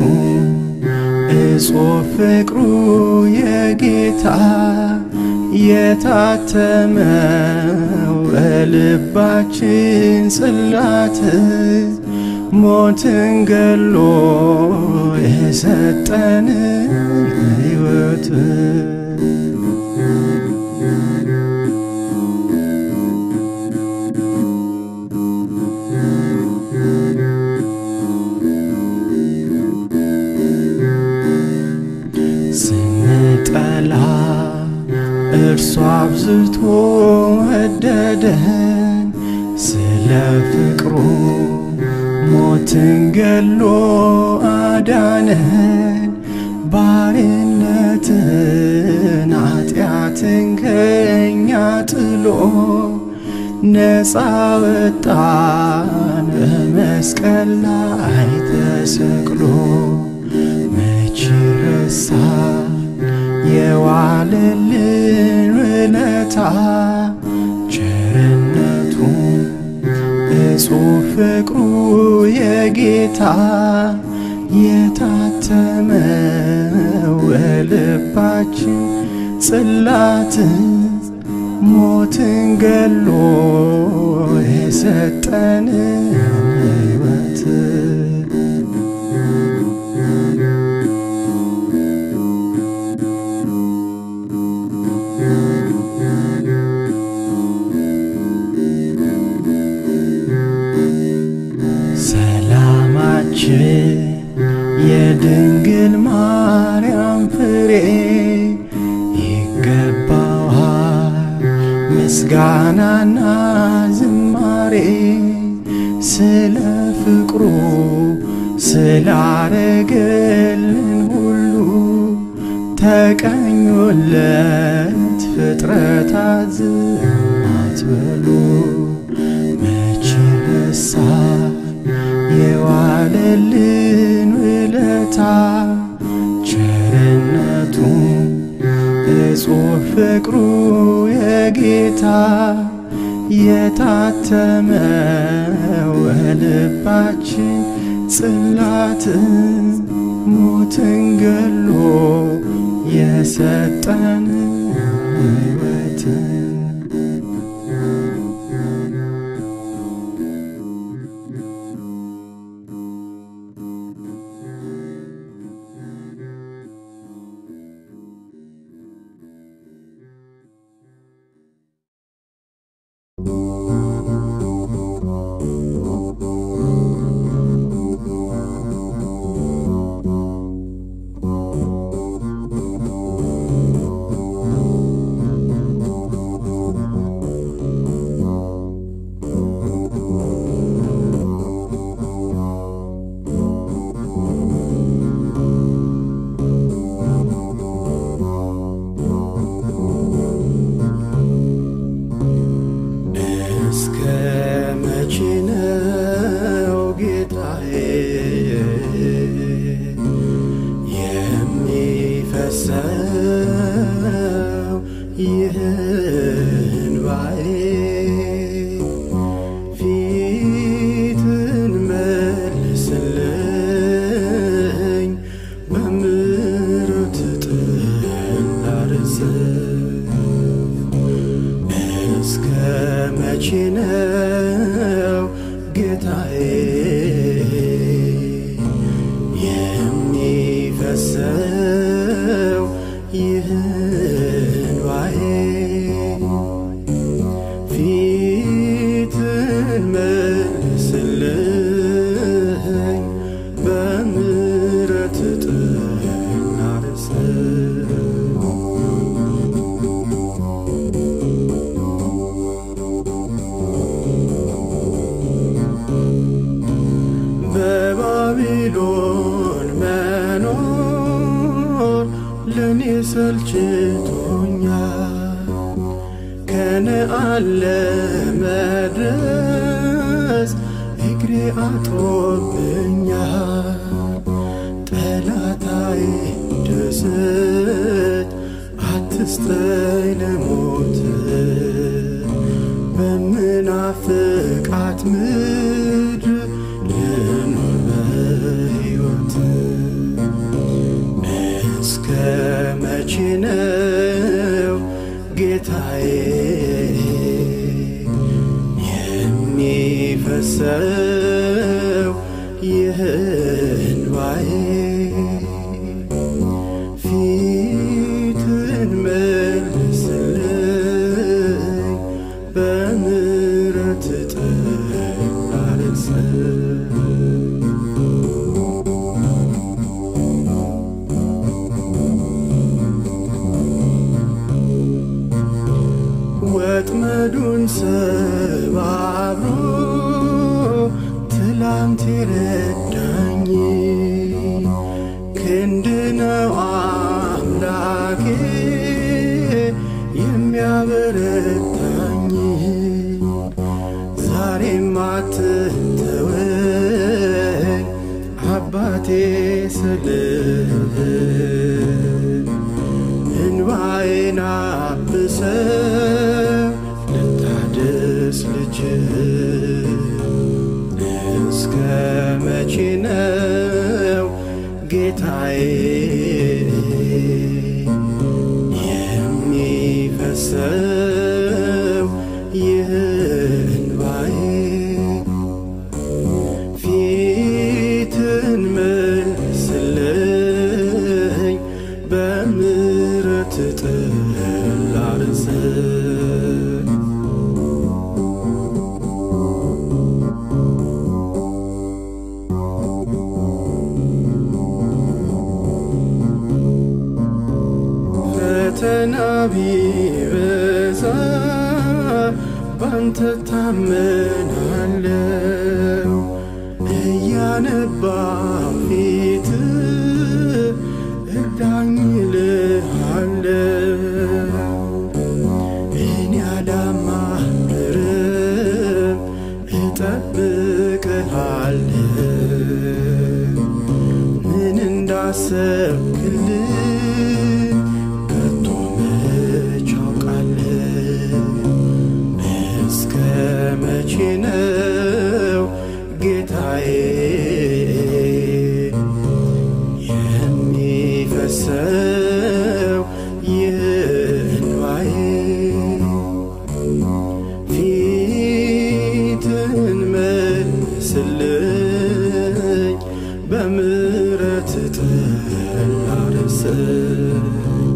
S3: እጹብ ፍቅሩ የጌታ የታተመው በልባችን ጽላት ሞትን ገሎ የሰጠን ሕይወት ስንጠላ እርሱ አብዝቶ ወደደን ስለ ፍቅሩ ሞትን ገሎ አዳነን ባርነትን ኃጢአትን ከኛ ጥሎ ነፃ ወጣን በመስቀል ላይ ተሰቅሎ መች ረሳን የዋለልን ውለታ ቸርነቱ እጹብ ፍቅሩ የጌታ የታተመው በልባችን ጽላት ሞትን ገሎ የሰጠን ሕይወት ሰላማችን የድንግል ማርያም ፍሬ ይገባዋል ምስጋናና ዝማሬ ስለ ፍቅሩ ስላረገልን ሁሉ ተቀኙለት ፍጥረታት ዝም አትበሉ መች ረሳን የዋለልን ውለታ ቸርነቱ እጹብ ፍቅሩ የጌታ የታተመው በልባችን ጽላት ሞትን ገሎ የሰጠን ሕይወት ይህን ባዬ ፊትን መልስልኝ በምሕረት ጥላ ርዝም እስከ መቼ ነው ጌታዬ የሚፈሰው ይህን ባዬ ፊትን መልስልኝ በምሕረት ጥላ ርዝም በባቢሎን መኖር ለእኔ ሰልችቶኛል። ከነአን ለመድረስ እግሬ አጥሮብኛል። ጠላታይ ደስት አትስጠኝ ለሞት በምናፍቃት ምድር ልኑር በሕይወት እስከ መቼ ነው ጌታዬ የሚፈሰው ይህን ባዬ ፊትን መልስልኝ በምሕረት ጥላ ርዝም ወጥመዱን ሰባብሮ ትላንት የረዳኝ ክንድ ነው አምላኬ የሚያበረታኝ ዛሬም አትተወኝ አባቴ ስልህ እንባዬን አብሰው ልታድስ ልጅ እስከ መቼ ነው ጌታዬ የሚፈሰው ይህን ባዬ ፊትን መልስልኝ በምሕረት ጥላ ርዝም ፈተና ቢበዛ ባንተ ታመናለው እያነባው ፊት እርዳኝ ልሃለው እኔ አላማርርም እጠብቅሃለሁ ምን እንዳሰብክልኝ ከቶ መች አውቃለሁ እስከ መቼ ነው ጌታዬ የሚፈሰው ይህን ባዬ ፊትን መልስልኝ በምሕረት ጥላ ርዝም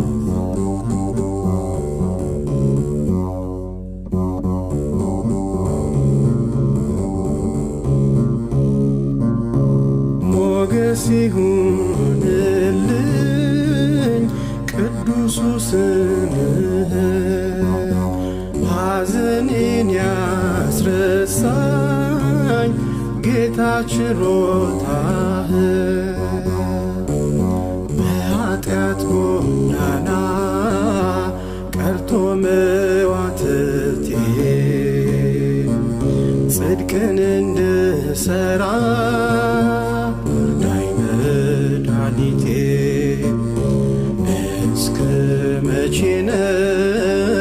S3: ሞገስ ይሁንልኝ ቅዱሱ ስምህ ሐዘኔን ያስረሳኝ ጌታ ችሮታህ በኃጢአት ጎዳና ቀርቶ መዋትቴ ጽድቅን እንድሠራ እርዳኝ መድኃኒቴ እስከ መቼ ነው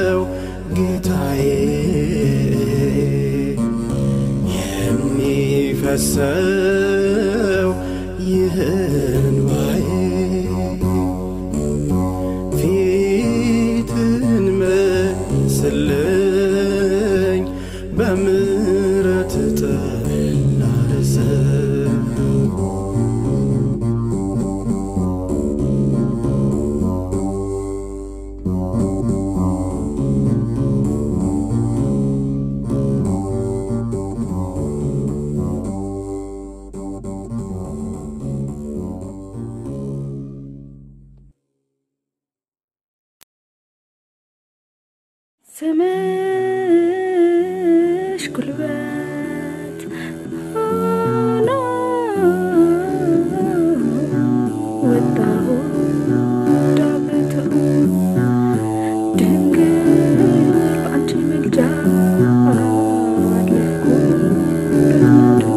S3: ረሰው ይህን ባዬ ፊትን መስለኝ በምሕረት ጥላ ርዘው
S4: ስምሽ ጉልበት ሆኖ ወጣሁ ዳገቱ ድንግል በአንቺ ምልጃ አለፍኩ በናዱ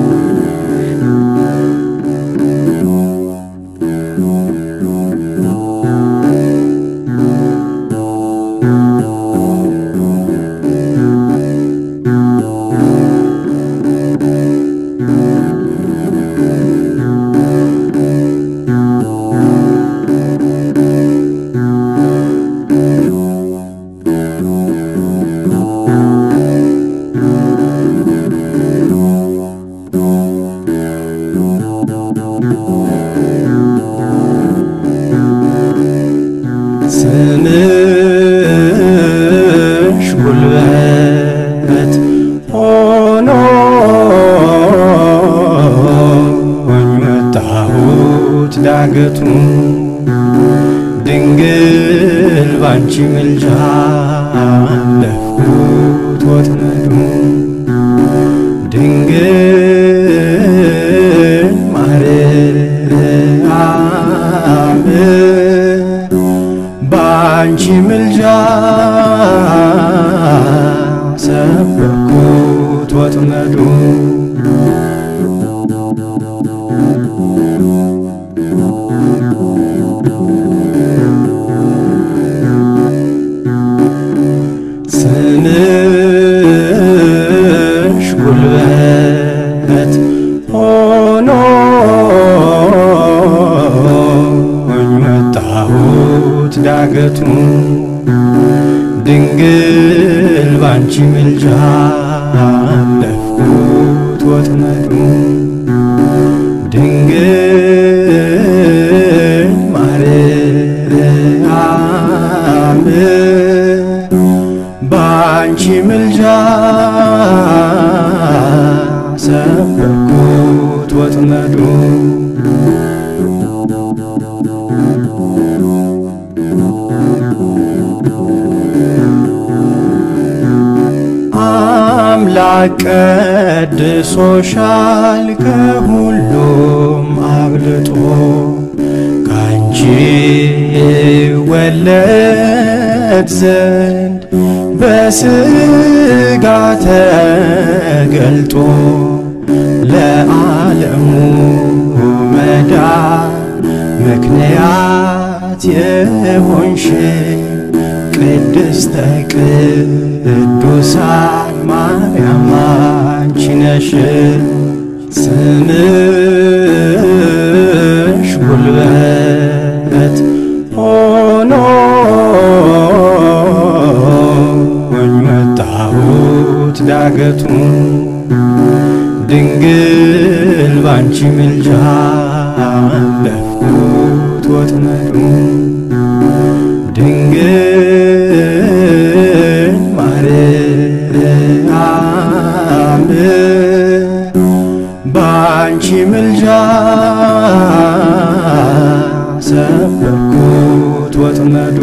S3: ስምሽ ጉልበት ሆኖኝ ወጣሁት ዳገቱ ድንግል ባንቺ ምልጃ አለፍኩት ወጥመዱ ድንግል ማርያም በአንቺ ምልጃ ሰበርኩት ወጥመዱ ስምሽ ጉልበት ሆኖኝ ወጣሁት ዳገቱ ድንግል ባንቺ ምልጃ አለፍኩት ወጥመዱ ድንግል ማርያም በአንቺ ምልጃ ሰበርኩት ወጥመዱ አምላክ ቀድሶሻል ከሁሉም አብልጦ ካንቺ ወለድ ዘንድ በስጋ ተገልጦ ለዓለሙ መዳን ምክንያት የሆንሽ ቅድስተ ቅዱሳን ማርያም አንቺ ነሽ። ስምሽ ጉልበት ሆኖኝ ወጣሁት ዳገቱ ድንግል ባንቺ ምልጃ አለፍኩት ወጥመዱ ድንግል ማርያም በአንቺ ምልጃ ሰበርኩት ወጥመዱ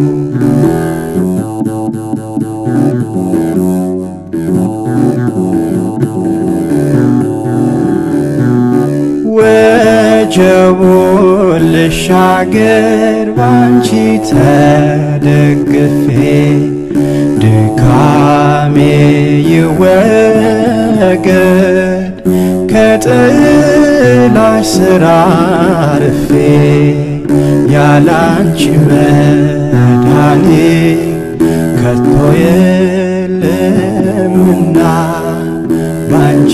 S3: ወጀቡን ልሻገር ባንቺ ተደግፌ ድካሜ ይወገድ ከጥላሽ ስራ አርፌ ያላንቺ መድኃኔ ከቶ የለምና ባንቺ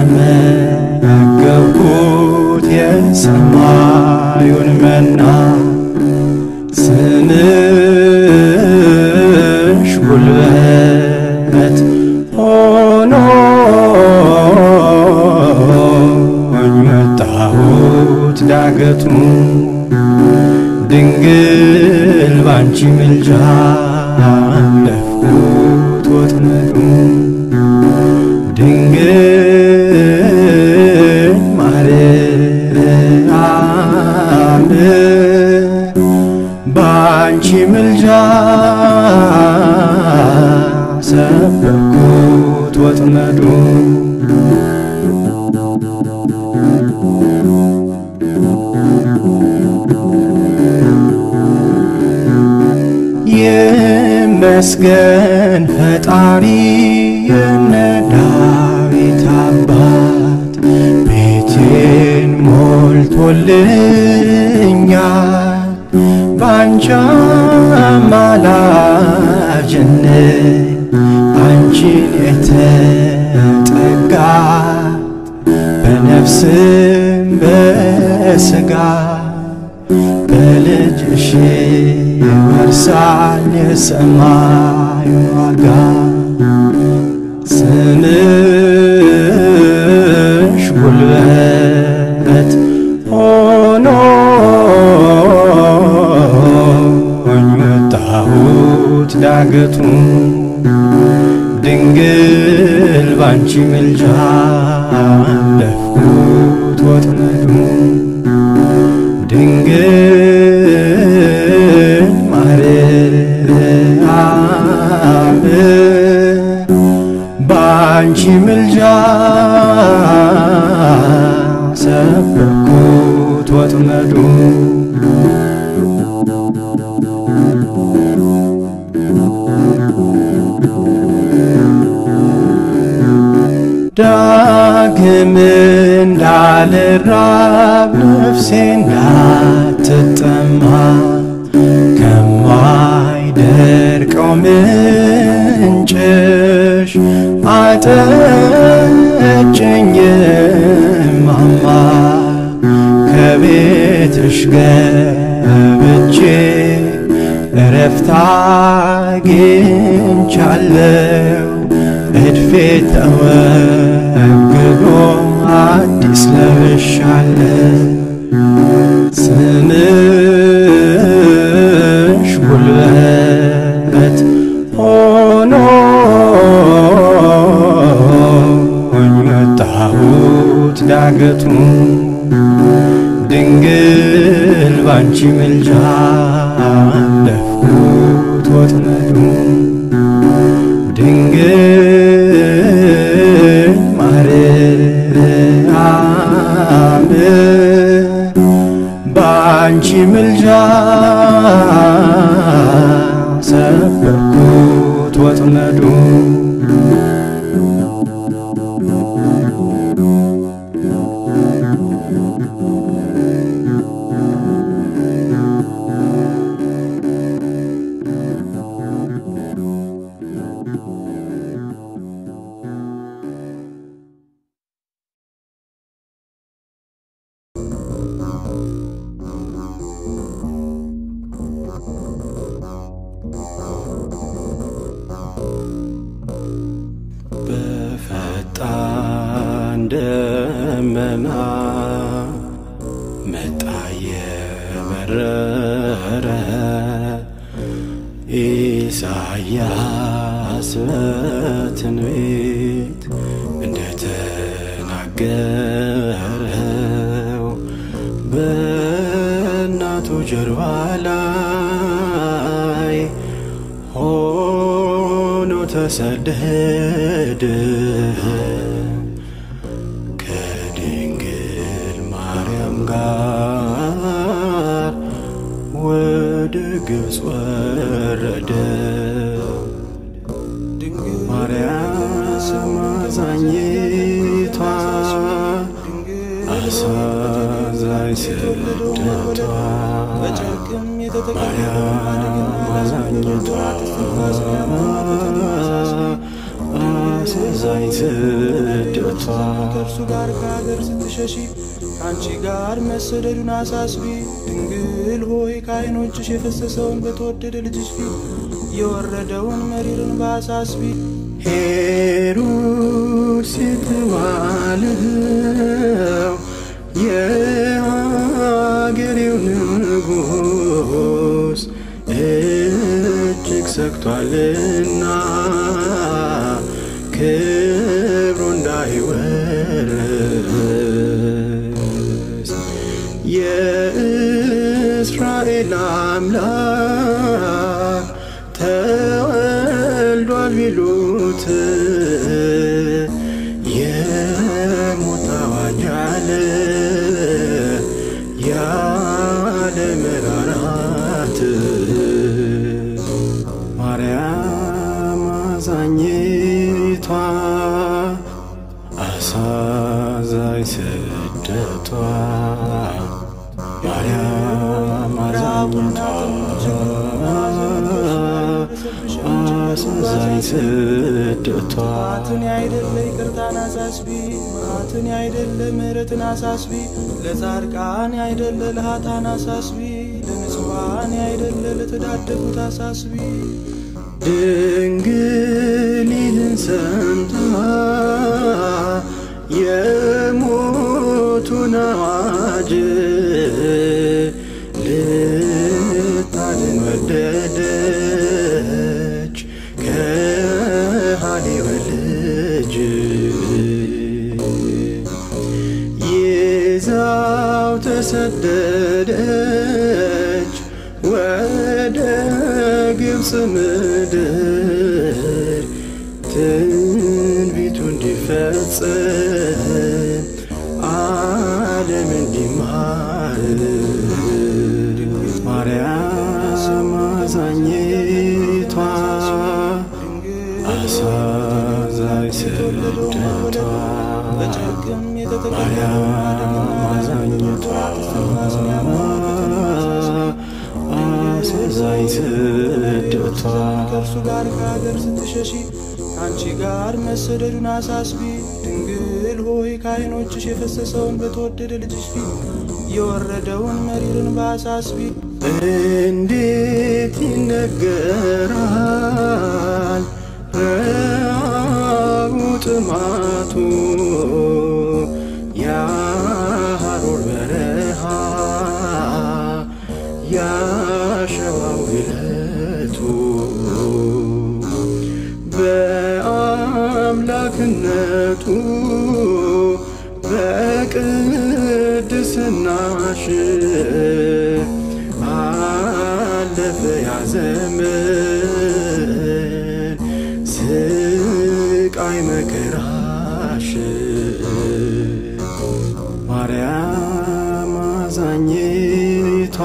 S3: ተመገብኩት የሰማዩን መና ስምሽ ጉልበት ሆኖኝ መጣሁት ዳገቱ ድንግል ባንቺ ምልጃ አለፍኩት ወጥመዱ ድንግል ማርያም ባንቺ ምልጃ ሰበርኩት ወጥመዱ ይመስገን ፈጣሪ የነ ዳዊት አባት ቤቴን ሞልቶልኛል ባንቺ አማላጅነት አንቺን የተጠጋ በነፍስም በስጋ በልጅሽ ይወርሳል የሰማዩን ዋጋ ስምሽ ጉልበት ሆኖኝ መጣሁት ዳገቱ ድንግል ባንቺ ምልጃ አለፍኩት ወጥመዱ ድንግል ማርያም ባንቺ ምልጃ ሰበርኩት ወጥመዱ ዳግም እንዳልራብ ነፍሴ እንዳትጠማ ከማይደርቀው ምንጭሽ አጠጭኝ ማማ ከቤትሽ ገብቼ እረፍት አግኝቻለሁ እድፌ ተወግዶ አዲስ ለብሻለሁ ስምሽ ጉልበት ሆኖኝ መጣሁት ዳገቱ ድንግል ባንቺ ምልጃ አለፍኩት ወጥመዱ ድንግል ማርያም ባንቺ ምልጃ ሰበርኩት ወጥመዱ በፈጣን ደመና መጣ የበረረ ኢሳያስ በትንቢት እንደተናገረው በእናቱ ጀርባ ላይ ሆኖ ተሰደደ ከድንግል ማርያም ጋር ወደ ግብፅ ወረደ። ማርያም አዛኝቷ አሳዛኝ ስደቷ ማርያም አዛኝቷ አሳዛኝ ስደቷ ስደቷ
S5: ከእርሱ ጋር ከሀገር ስትሸሺ ከአንቺ ጋር መሰደዱን አሳስቢ። ድንግል ሆይ ከዓይኖችሽ የፈሰሰውን በተወደደ ልጅሽ ፊት የወረደውን መሪርን በአሳስቢ።
S3: ሄሮድስ የተባለው የሀገሬው ንጉሥ እጅግ ሰግቷልና ክብሩ እንዳይወርስ የእስራኤል አምላክ ተወልዷል ቢሉት የሞት አዋጅ አለ ያለ መራራት ማርያም አዛኝቷ አሳዛኝ ስደቷ ማርያም አዛኝቷ አሳዛኝ ስደቷ
S5: መዓትን ያይደለ ይቅርታን አሳስቢ። መዓትን ያይደለ ምሕረትን አሳስቢ። ለጻድቃን ያይደለ ለኃጥአን አሳስቢ። ለንጹሐን ያይደለ ለተዳደጉት አሳስቢ።
S3: ድንግል ይህን ሰምታ የሞቱን አዋጅ ልታድን ወደደች ከሃሊው ልጅ ይዛው ተሰደደች ወደ ግብፅ ምድር ትንቢቱ እንዲፈጸም ዓለም እንዲማር ማርያም አዛኝቷ አሳዛኝ ስደቷ
S5: በጭንቅም የተጠቀ
S3: ማርያም አዛኝቷ አሳዛኝ ስደቷ
S5: ከእርሱ ጋር ከሀገር ስትሸሺ ከአንቺ ጋር መሰደዱን አሳስቢ። ድንግል ሆይ ከዓይኖችሽ የፈሰሰውን በተወደደ ልጅሽ ፊት የወረደውን መሪርን በአሳስቢ።
S3: እንዴት ይነገራል ረሃቡ ጥማቱ የሐሩር በረሃ ያሸዋው ግለቱ በአምላክነቱ በቅድስናሽ አለፈ ያ ዘመን ስቃይ መከራሽ ማርያም አዛኝቷ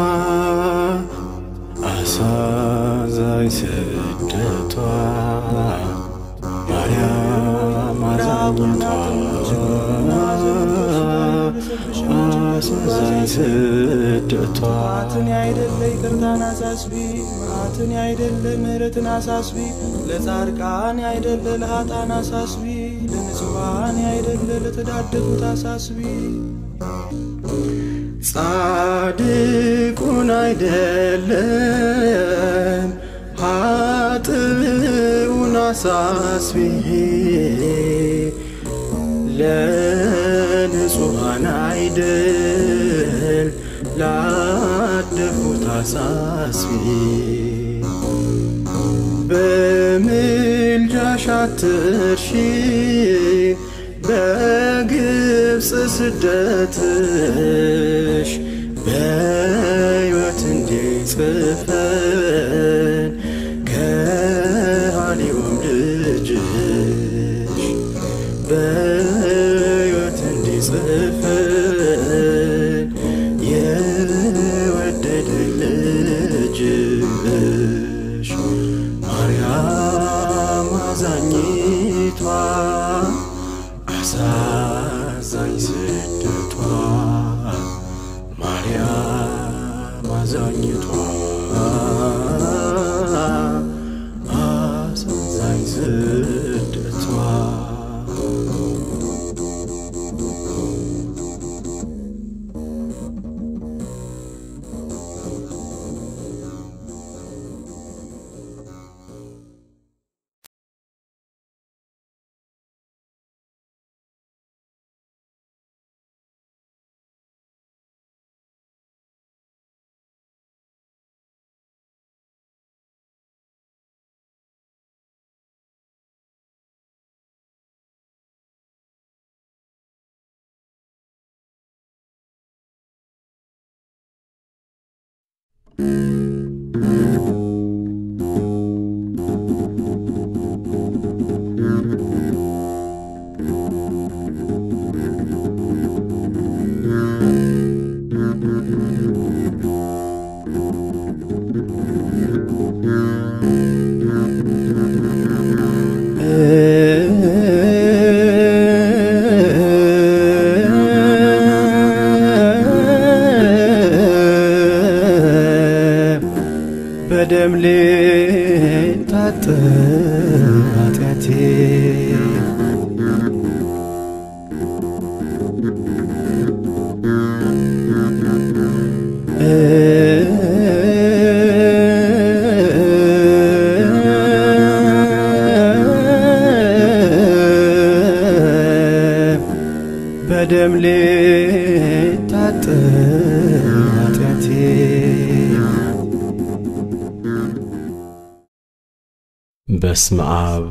S3: አሳዛኝ ስደቷ ማርያም አዛኝቷ አሳዛኝ ስደቷ
S5: መዓትን ያይደለ ይቅርታን አሳስቢ። መዓትን ያይደለ ምሕረትን አሳስቢ። ለጻድቃን ያይደለ ለኃጥአን አሳስቢ። ለንጹሐን ያይደለ ለተዳደጉት አሳስቢ።
S3: ጻድቁን አይደለም ኃጥኡን አሳስቢ ለንጹሐን አይደል ላደፉት አሳስቢ በምልጃሽ አትርሺ በግብፅ ስደትሽ በሕይወት እንዲጽፈን ከሃሊውም ልጅሽ በሕይወት እንዲጽፈን የወደደ ልጅሽ ማርያም አዛኝቷ አሳዛኝ ስደቷ ማርያም አዛኝቷ አሳዛኝ ስደቷ በደም ልታጠብ ኃጢአቴ በደም ልታጠብ ኃጢአቴ
S6: በስመ አብ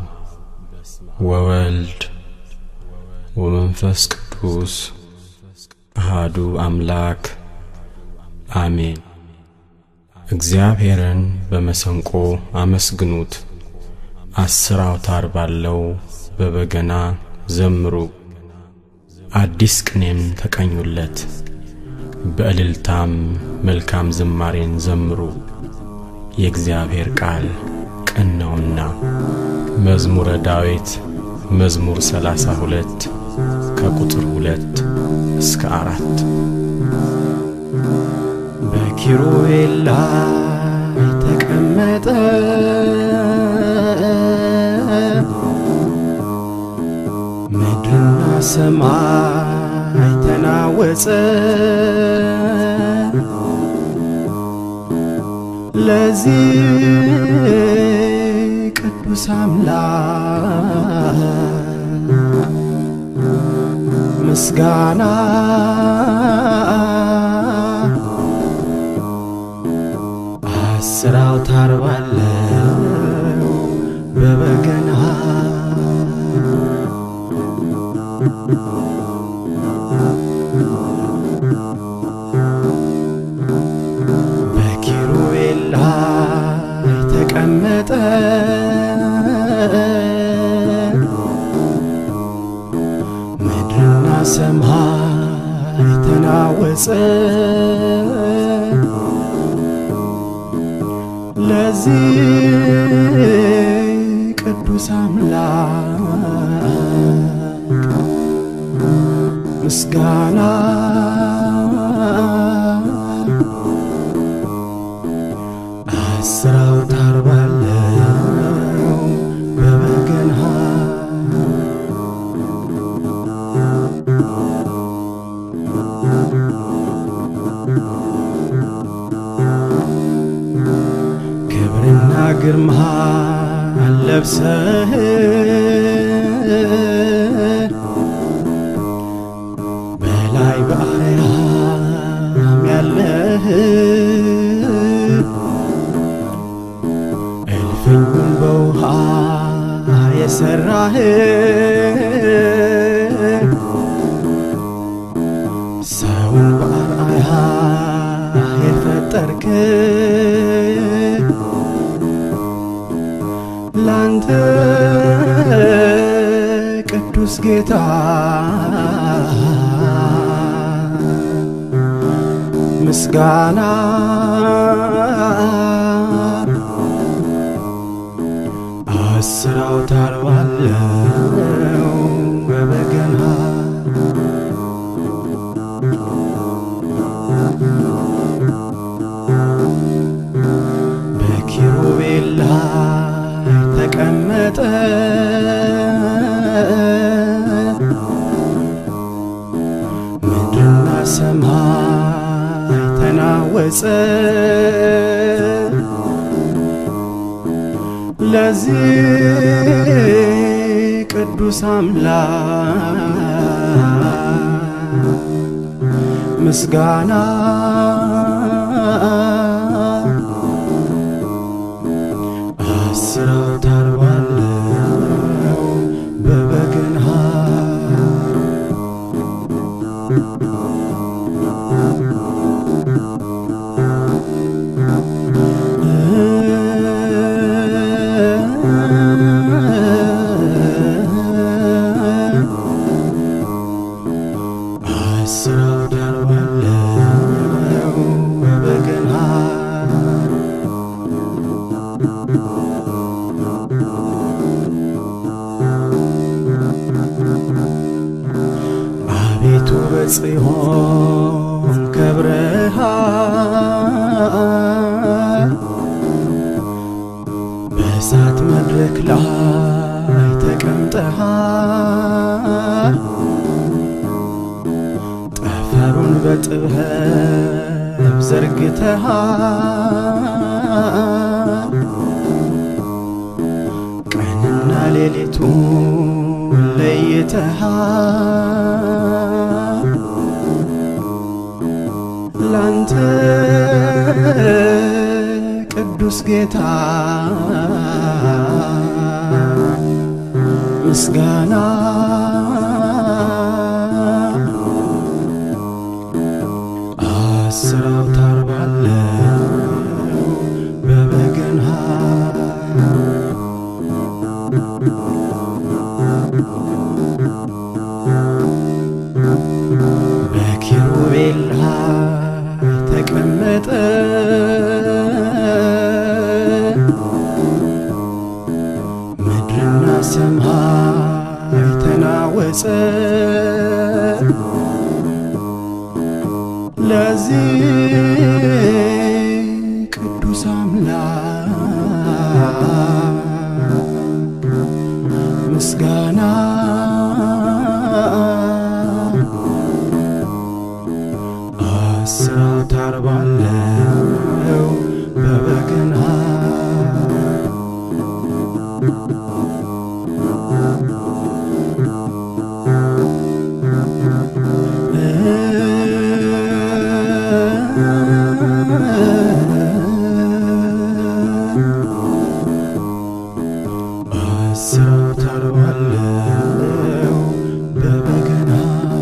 S6: ወወልድ ወመንፈስ ቅዱስ አሃዱ አምላክ አሜን። እግዚአብሔርን በመሰንቆ አመስግኑት፣ አስር አውታር ባለው በበገና ዘምሩ፣ አዲስ ቅኔም ተቀኙለት፣ በእልልታም መልካም ዝማሬን ዘምሩ። የእግዚአብሔር ቃል ቅን ነውና። መዝሙረ ዳዊት መዝሙር ሰላሳ ሁለት ከቁጥር ሁለት እስከ አራት
S3: በኪሩቤል ላይ ተቀመጠ ምድርና ሰማይ ተናወጸ ለዚህ ቅዱስ አምላክ ምስጋና አስር አውታር ባለው በበገና በኪሩቤል ላይ ተቀመጠ ምድርና ሰማይ ተናወጸ ለዚህ ቅዱስ አምላክ ምስጋና አስር አውታር ባለው በበገና ክብርና ግርማ ለብሰህ በላይ በአርያም ያለህ እልፍኙን በውሃ የሠራህ ሰውን በአርአያ የፈጠርክ ላንተ ቅዱስ ጌታ ምስጋና አስር አውታር ባለው በበገና በኪሩቤል ላይ ተቀመጠ ምድርና ሰማይ ተናወጸ ለዚህ ቅዱስ አምላክ ምስጋና አስር አውታር ባለው በበገና ጽዮን ከብረሃል በእሳት መድረክ ላይ ተቀምጠሃል ጠፈሩን በጥበብ ዘርግተሃል ቀንና ሌሊቱን ለይተሃል ላንተ ቅዱስ ጌታ ምስጋና አስር አውታር ባለው በበገና በኪሩቤል ላይ ተቀመጠ ምድርና ሰማይ ተናወጸ ለዚህ ቅዱስ አምላክ ምስጋና አስር አውታር ባለው በበገና አስር አውታር ባለው በበገና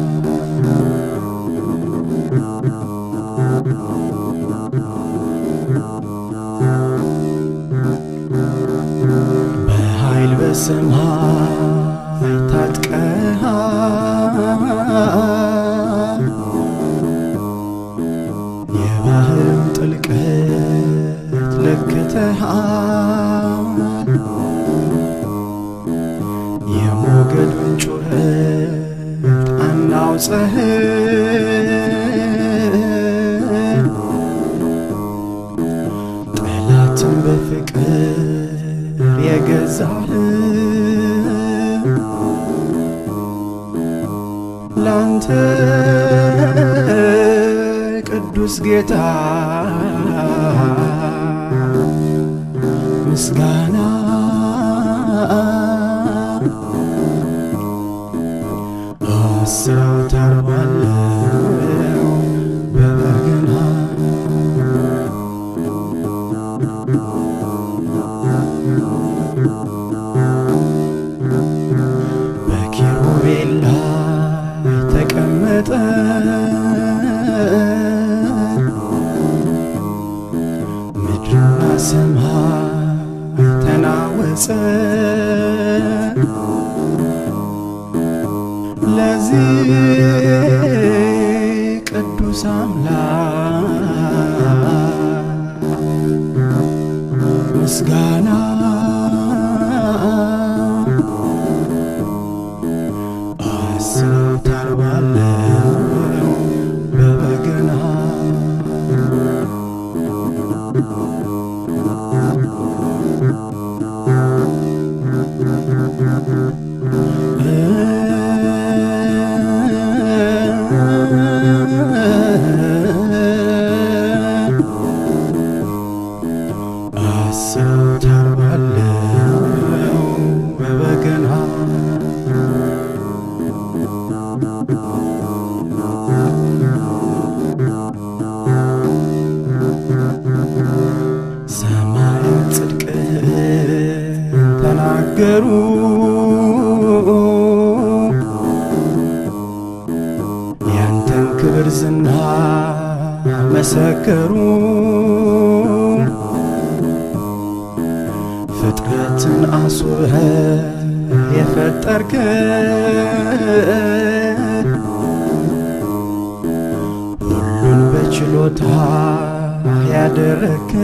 S3: በኃይል በሰማይ ታጥቀሃል የባህርም ጥልቀት ለክተሃል የሞገዱን ጩኸት አናውጸህ ጠላትን በፍቅር የገዛህ ላንተ ቅዱስ ጌታ ምስጋና አስር አውታር ባለው በበገና በኪሩቤል ላይ ተቀመጠ ምድርና ሰማይ ተናወጸ ለዚህ ቅዱስ አምላክ ምስጋና አስር አውታር ባለው በበገና አስር አውታር ባለው በበገና ሰማያት ጽድቅህን ተናገሩ ያንተን ክብር ዝና መሰከሩ ፍጥረትን አስውበህ የፈጠርክ ሁሉን በችሎታ ያደረክ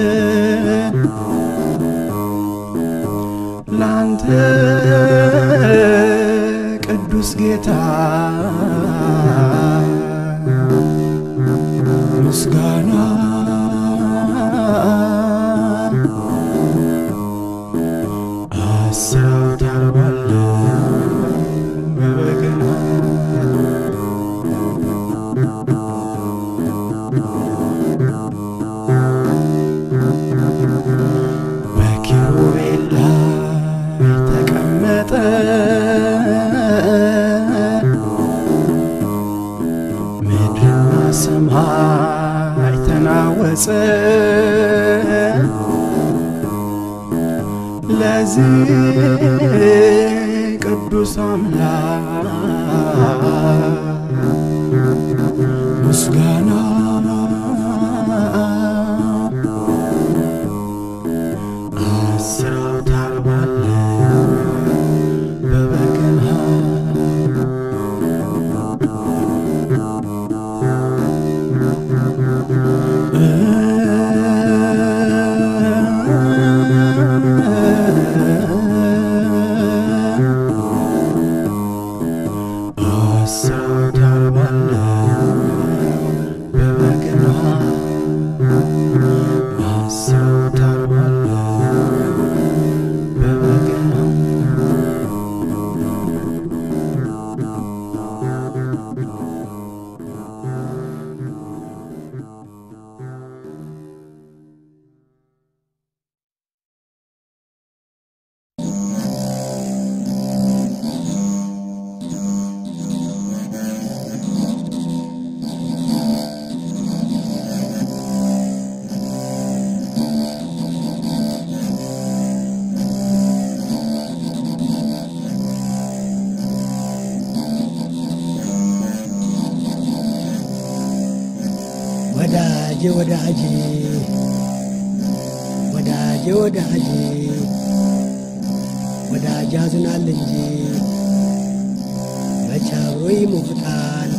S3: ላንተ ቅዱስ ጌታ ምስጋና አስር አውታር ባለው በበገና በኪሩቤል ላይ ተቀመጠ ምድርና ሰማይ ተናወጸ ለዚህ ቅዱስ አምላክ ምስጋና አስር አውታር ባለው በበገና አስር አውታር ባለው በበገና አስር አውታር ባለው በበገና
S7: ወዳጄ ወዳጄ ወዳጄ ወዳጄ ወዳጅ ያዝናል እንጂ መቼ አብሮ ይሞታል።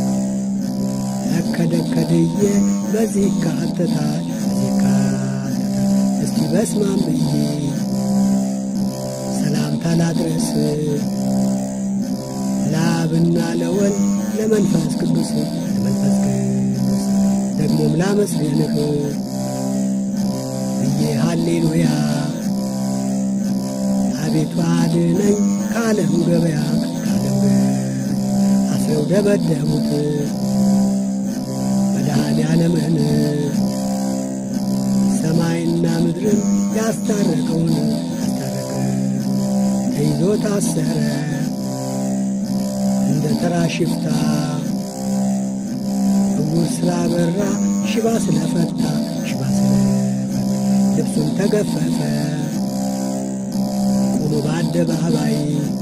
S7: እከደከድዬ በዚህ ይካተታል በዚህ ይካተታል። እስቲ በስማም ብዬ ሰላምታ ላድረስ ለአብና ለወልድ ለመንፈስ ቅዱስ ለመንፈስ ቅዱስ ደግሞም ላመስግንህ ብዬ ሃሌሉያ አቤቱ አድነኝ ከዓለም ገበያ ከዓለም ገበያ አስረው ደበደቡት መድኃኔ ዓለምን ሰማይና ምድርን ያስታረቀውን ያስታረቀ ተይዞ ታሰረ እንደ ተራ ሽፍታ እውር ስላበራ ሽባ ስለፈታ ሽባ ስለፈታ ልብሱን ተገፈፈ ቆሞ በአደባባይ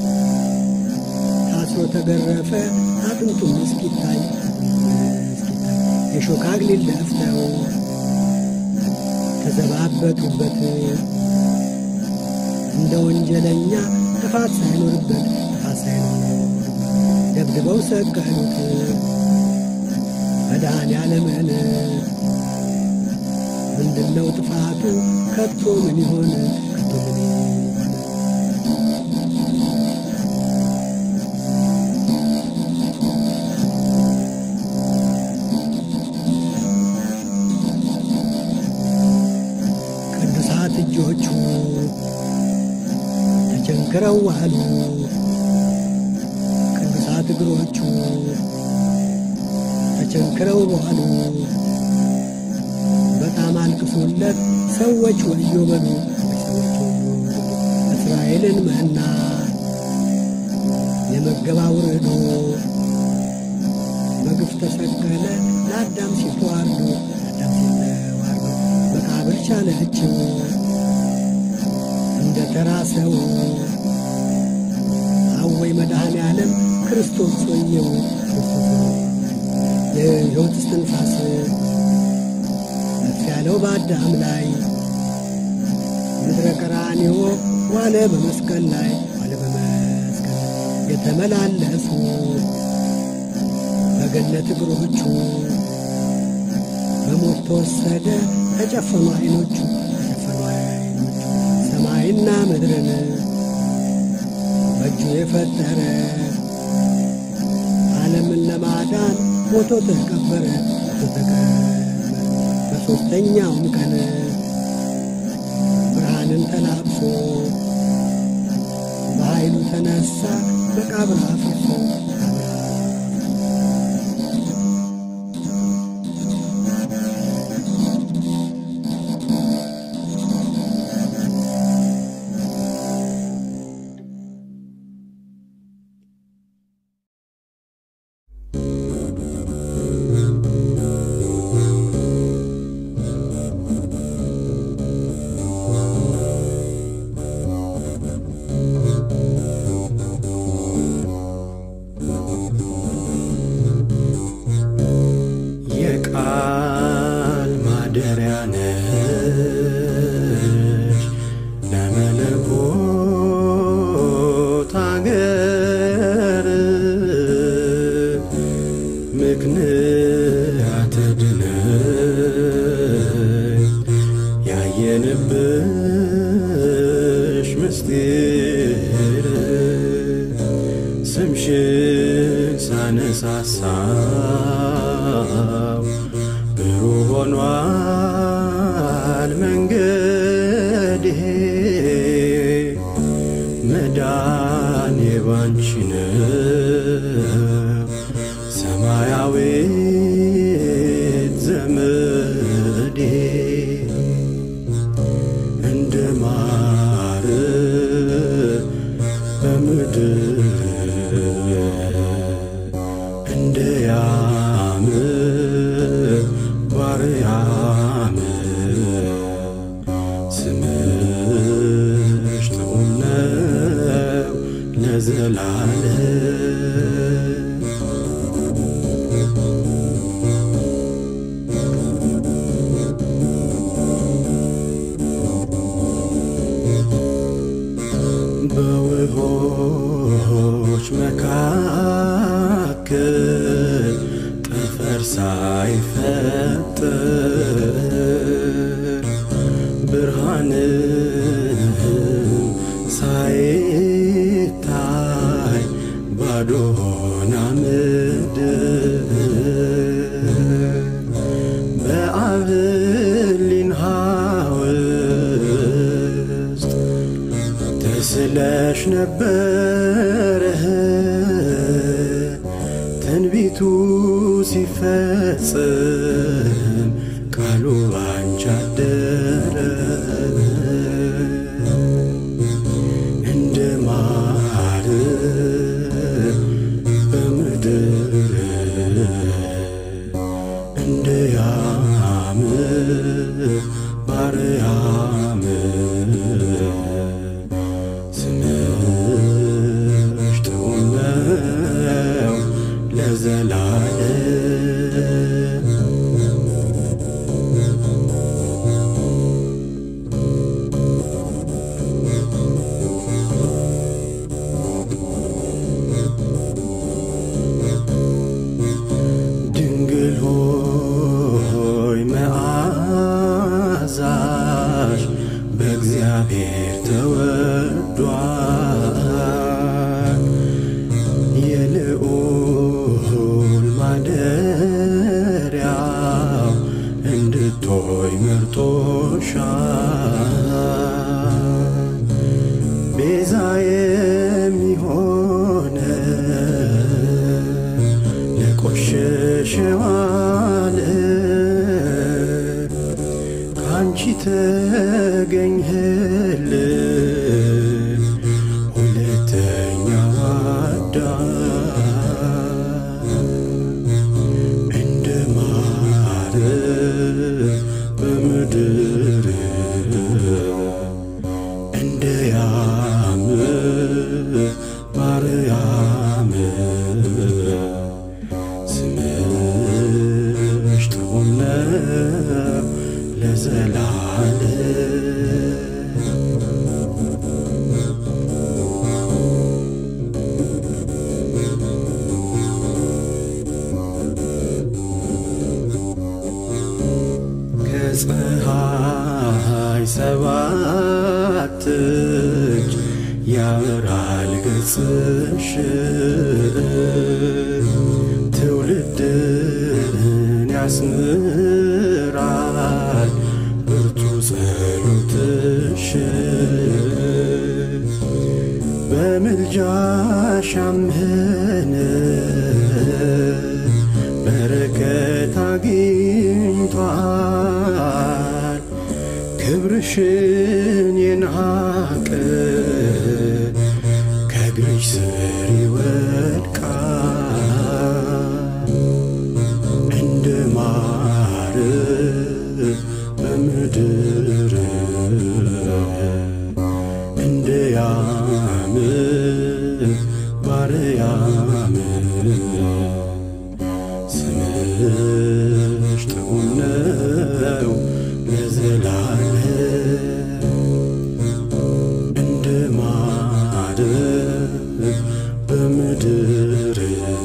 S7: ታስሮ ተገረፈ አጥንቱም እስኪታይ እስኪታይ የሾህ አክሊል ደፍተው ተዘባበቱበት እንደ ወንጀለኛ ጥፋት ሳይኖርበት ጥፋት ሳይኖርበት ደብድበው ሰቀሉት መድኃኔ ዓለምን ምንድነው ጥፋቱ ከቶ ምን ይሆን ከቶ ምን ይሆን ቅዱሳት እጆቹ ተቸንክረው ዋሉ ቅዱሳት እግሮቹ ተቸንክረው ዋሉ በጣም አልቅሶለት ሰዎች ወዮ በሉ ሰዎች ወዮ በሉ። እስራኤልን መና የመገባ ውርዶ በግፍ ተሰቀለ ለአዳም ሲተዋርዶ ለአዳም ሲተዋርዶ መቃብር ቻለችው እንደ ተራ ሰው አወይ መድኃኔ ዓለም ክርስቶስ ወየው ክርስቶስ ወየው የሕይወት እስትንፋስ ከፍ ያለው በአዳም ላይ ምድረ ቀራንዮ ዋለ በመስቀል ላይ ዋለ በመስቀል የተመላለሱ በገነት እግሮቹ በሞት ተወሰደ ተጨፈኑ አይኖቹ ተጨፈኑ አይኖቹ ሰማይና ምድርን በእጁ የፈጠረ ዓለምን ለማዳን ሞቶ ተቀበረ ሞቶ ተቀበረ ሦስተኛውን ቀን ብርሃንን ተላብሶ በኃይሉ ተነሳ መቃብር አፍርሶ
S3: የቃል ማደሪያ ነሽ ለመለኮት አገር ምክንያት ድነሽ ያየንብሽ ምስጢር ስምሽን ሳነሳሳው ብሩህ ሆኗል መንገዴ መዳኔ ባንቺ ነው ሰማያዊት ዘመዴ እንደ ማር በምድር እንደ ያም ባርያም ስምሽ ጥዑም ነው ለዘላለም በውሆች መካከል ጠፈር ሳይፈጠር ብርሃንም ሳይታይ ባዶ ሆና ምድር በአብሊን ውስጥ ተስለሽ ነበረ ትንቢቱ ሲፈጽም ቃሉ ባንቺ አደረ እንደ ማር በምድር እንደ ያም ባርያም ስምሽ ጥዑም ነው ለዘላለም ድንግል ሆይ መዓዛሽ በእግዚአብሔር ተወዷል። የልዑል ማደሪያው እንድትሆይ መርጦሻል። ቤዛ የሚሆነ ለቆሸሸው ዓለም ካንቺ ተገኘህልን ሁለተኛው አዳም እንደ ማር በምድር እንደ ያም ባርያም ስምሽ ጥዑም ነው ለዘላለም ከፀሐይ ሰባት እጅ ያበራል ገጽሽ ትውልድን ያስምራል በምልጃሽ አመነ በረከት አግኝቷል። ክብርሽን የናቀ ከእግርሽ ስር ይወድቃል። እንደ ማር በምድር እንደ ያም ባርያም ስምሽ ጥዑም ነው ለዘላለም እንደ ማር በምድር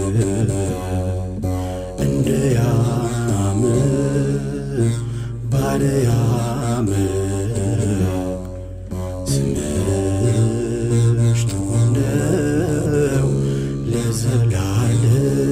S3: እንደ ያም ባርያም ስምሽ ጥዑም ነው ለዘላለም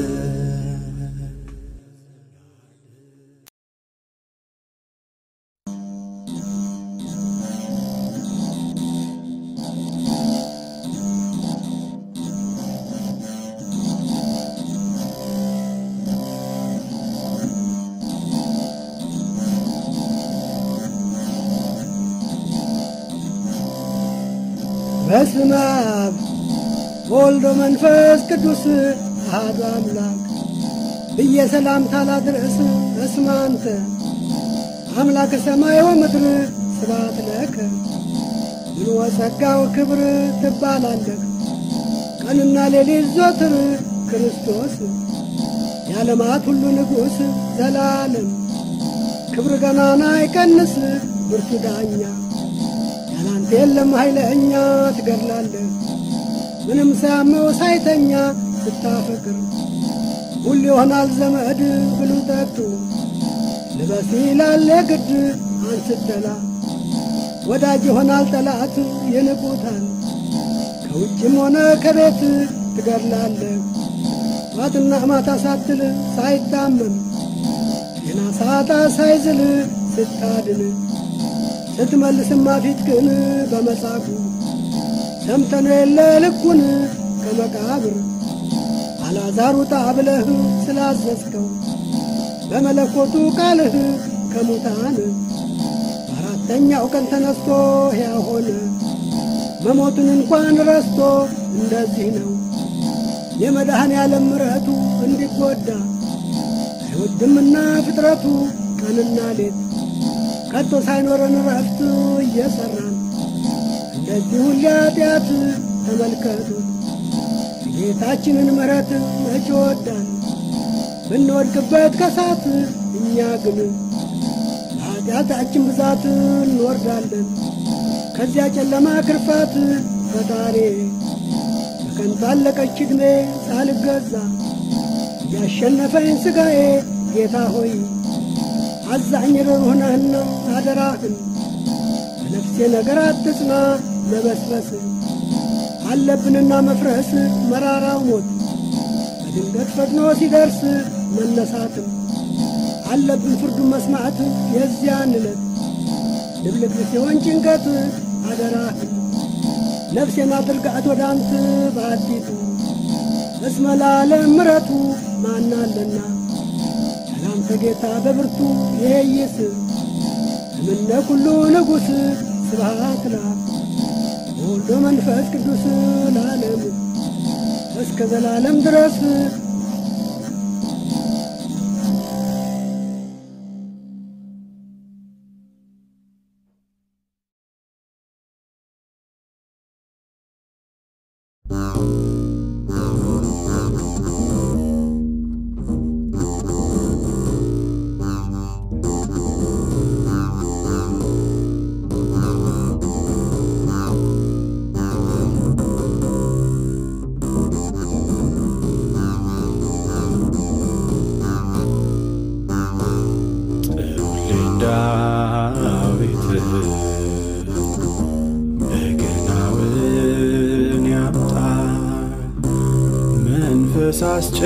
S7: በስመ አብ ወልዶ መንፈስ ቅዱስ አሐዱ አምላክ ብዬ ሰላምታ ላድርስ። በስመ አንተ አምላክ ሰማይ ወምድር ስብሐት ለከ ምልወ ጸጋው ክብር ትባላለህ። ቀንና ሌሊት ዞትር ክርስቶስ የዓለማት ሁሉ ንጉሥ ዘላለም ክብር ገናና አይቀንስ ብርቱ ዳኛ ያላንተ የለም ኃይለኛ ትገድላለህ ምንም ሳያመው ሳይተኛ ስታፈቅር ሁሉ ይሆናል ዘመድ ብሉ ጠጡ ልበስ ይላል የግድ አንስተላ ወዳጅ ይሆናል ጠላት ይንቁታል ከውጭም ሆነ ከቤት ትገድላለህ ማትና ማታ ሳትል ሳይታመም ጤና ሳጣ ሳይዝል ስታድን ስትመልስማ ፊት ግን በመጻጉ ሰምተን የለ ልኩን ከመቃብር አላዛር ውጣ ብለህ ስላዘዝከው በመለኮቱ ቃልህ ከሙታን በአራተኛው ቀን ተነስቶ ሕያው ሆነ። መሞቱን እንኳን ረስቶ እንደዚህ ነው የመድኃኔ ዓለም ምሕረቱ እንዲጎዳ አይወድምና ፍጥረቱ ቀንና ሌት ከቶ ሳይኖረን ረፍት እየሠራን እንደዚህ ሁሌ ኃጢአት ተመልከቱት ጌታችንን ምሕረት መች ወዳን ብንወድቅበት ከሳት እኛ ግን በኃጢአታችን ብዛት እንወርዳለን ከዚያ ጨለማ ክርፋት ፈጣሪ በከንቱ አለቀች ዕድሜ ሳልገዛ ያሸነፈኝ ሥጋዬ ጌታ ሆይ አዛኝ ርኅሩህ ነህና አደራህን በነፍሴ ነገር አትጽና መበስበስ አለብንና መፍረስ መራራው ሞት በድንገት ፈጥኖ ሲደርስ መነሳትም አለብን ፍርዱን መስማት የዚያን ዕለት ድብልቅ ሲሆን ጭንቀት አደራህን ነፍሴን አድርጋት ወደ አንተ በአዲቱ እስመ ለዓለም ምሕረቱ ማናለና ሰላምተ ጌታ በብርቱ ይሄይስ እምነ ኩሉ ንጉሥ ስብሐት ለአብ ወወልድ መንፈስ ቅዱስ ለዓለም እስከ ዘላለም ድረስ
S3: ጥሩልኝ ዳዊት በገናውን ያምጣ መንፈስ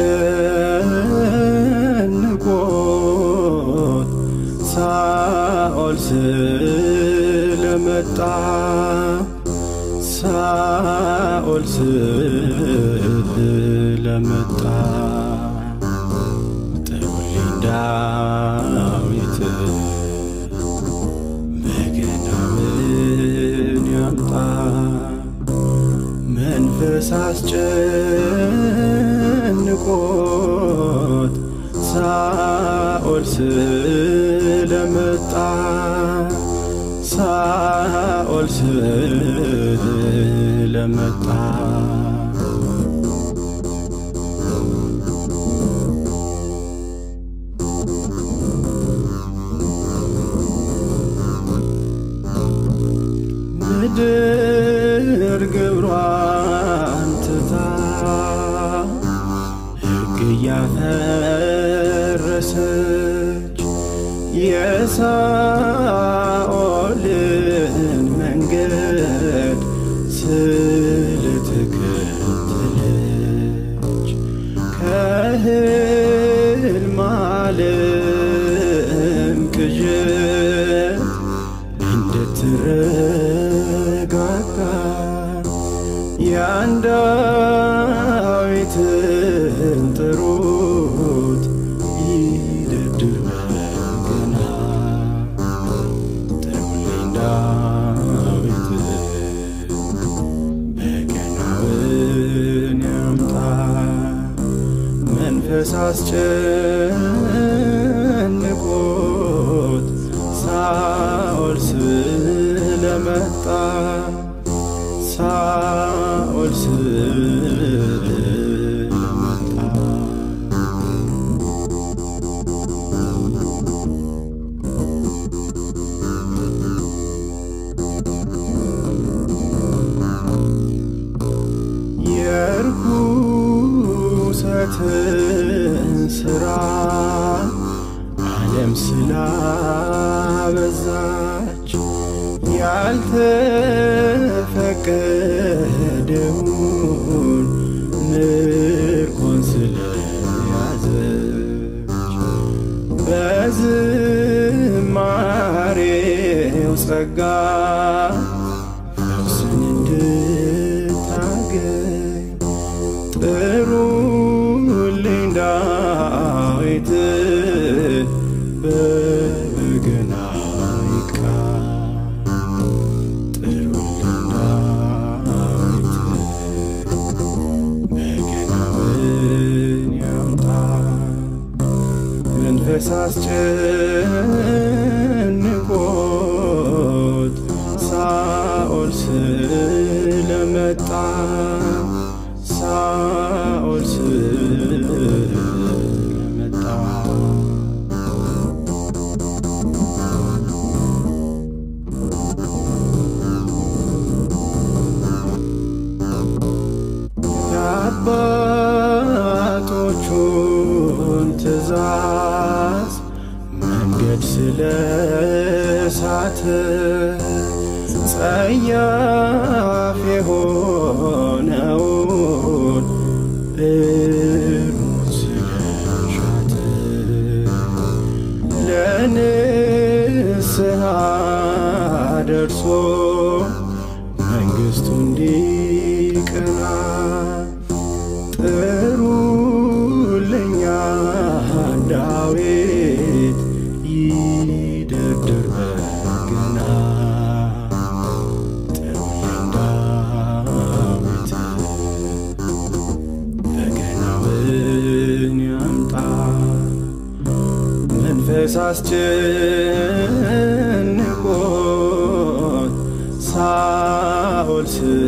S3: አስጨንቆት ሳኦል ስለመጣ ሳኦል ስለመጣ ጥሩልኝ ዳዊት በገናውን ያምጣ መንፈስ አስጨንቆት ሳኦል ስለመጣ ሳኦል ስለመጣ ምድር ግብሯን ትታ ሕግ እያፈረሰች የሳኦልን መንገድ ስለተከተለች ከሕልም ዓለም ቅዠት እንድትረጋጋ ያን ዳዊትን ጥሩት ይደርድር በገና ጥሩልኝ ዳዊት በገናውን ያምጣ መንፈስ አስጨንቆት ሳኦል ስለመጣ ሳኦል ስለመጣ የርኩሰትን ሥራ ዓለም ስላበዛች ያልተፈቀደውን ምርኮን ስለያዘች በዝማሬው ጸጋ ፈውስን እንድታገኝ ጥሩልኝ ዳዊት በበገና ይቃ ጥሩልኝ ዳዊት በገናውን ያምጣ መንፈስ አስጨንቆት ሳኦል ስለመጣ ሳኦል ስለመጣ የአባቶቹን ትእዛዝ መንገድ ስለሳተ ጸያፍ የሆነውን እርሙን ስለሻተ ለንስሐ ደርሶ መንግሥቱ እንዲቀና ጥሩልኛ ዳዊት ይደርድር በገና ጥሩልኝ ዳዊት በገናውን ያምጣ መንፈስ አስጨንቆት ሳኦል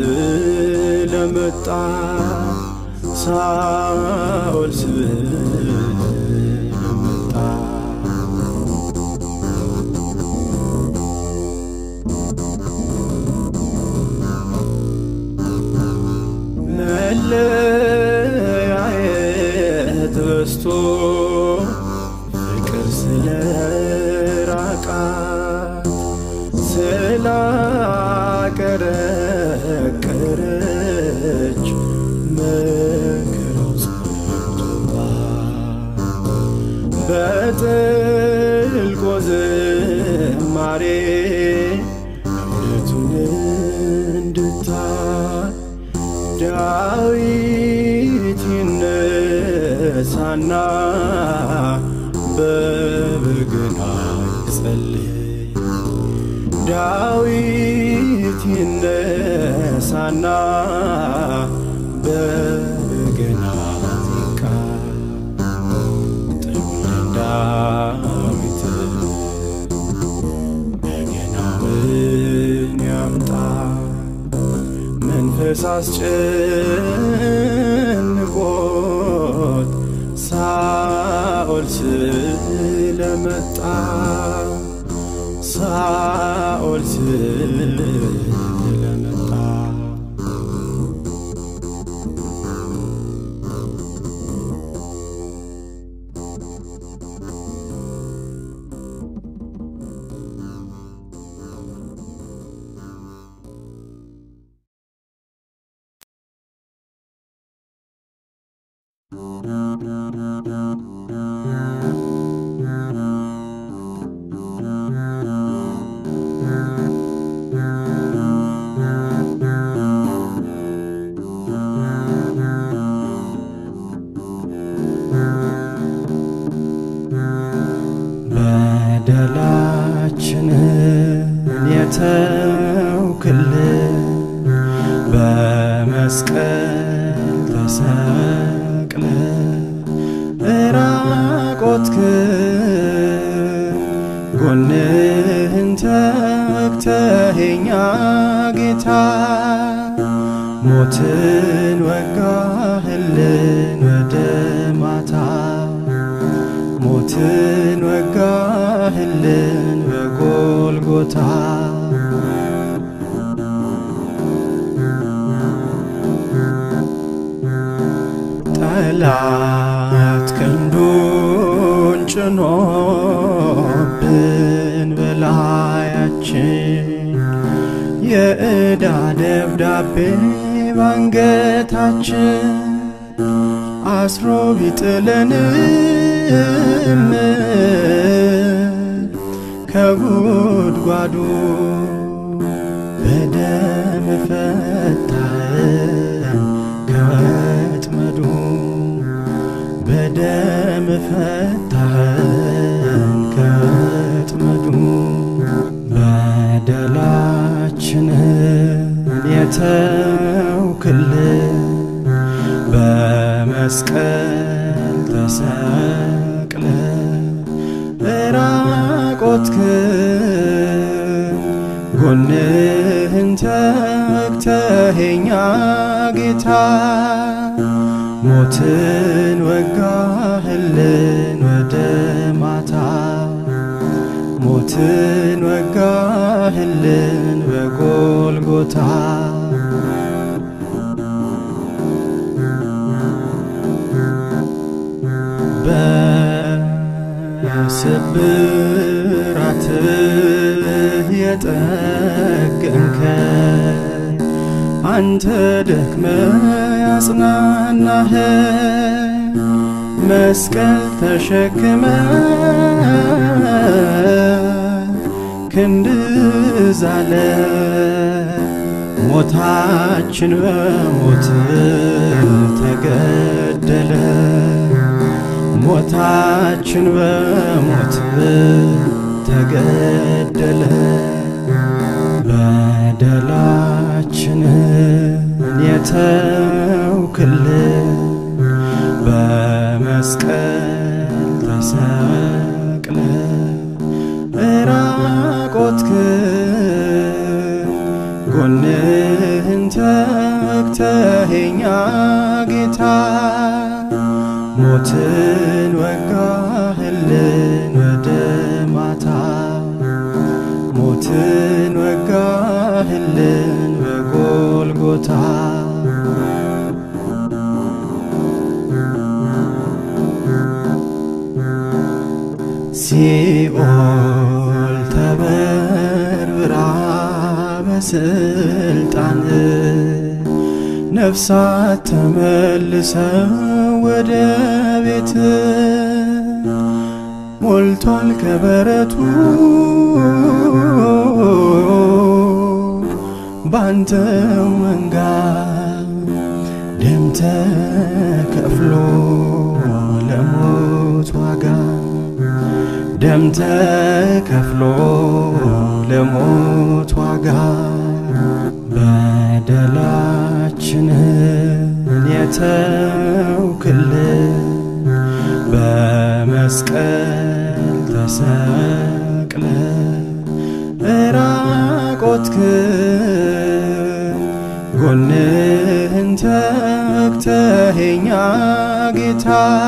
S3: ስለመጣ ሳኦል ስለመጣ መለያየት በስቶ ፍቅር ስለራቃት ስላቀረቀረች መከራው ጸንቶባት በጥልቆ ዝማሬ እውነቱን እንድታይ ዳዊት ይነሳና በበገና ይጸልይ ዳዊት ይነሳና በበገና ዚቃ ጥሩልን ዳዊት በገናውን ያምጣ መንፈስ አስጨንቆት ሳኦል ስለመጣ ሳኦል ስለመጣ በደላችንን የተውክልን በመስቀል ተሰቅለ እራቆትክን ጎንህን ተግተኸኛ ጌታ ሞትን ወጋህልን ወደ ማታ ሞትን ወጋህልን በጎልጎታ ጠላት ክንዱን ጭኖብን በላያችን የዕዳ ደብዳቤ ባንገታችን አስሮ ቢጥለንም ከጉድጓዱ በደም ፈታህን ከወጥመዱ በደም ፈታህን ከወጥመዱ በደላችንን የተውክልን በመስቀል ተሰቅለ እራቆትክን ጎንህን ተግተኸኛ ጌታ ሞትን ወጋህልን ወደ ማታ ሞትን ወጋህልን በጎልጎታ በስብራትህ የጠገንከ አንተ ደክመ ያጽናናህ መስቀል ተሸክመ ክንድ ዛለ ሞታችን በሞት ተገደለ ሞታችን በሞት ተገደለ በደላችንን የተውክልን በመስቀል ተሰቅለ እራቆትክን ጎንህን ተግተኸኛ ጌታ ሞትን ወጋህልን ወደ ማታ ሞትን ወጋህልን በጎልጎታ ሲኦል ተበርብራ በስልጣን ነፍሳት ተመልሰው ወደ ቤት ሞልቷል ከበረቱ ባንተው መንጋ ተከፍሎ ለሞት ዋጋ ደም ተከፍሎ ለሞት ዋጋ በደላችንን የተውክልን በመስቀል ተሰቅለ እራቆትክን ጎንህን ተግተኸኛ ጌታ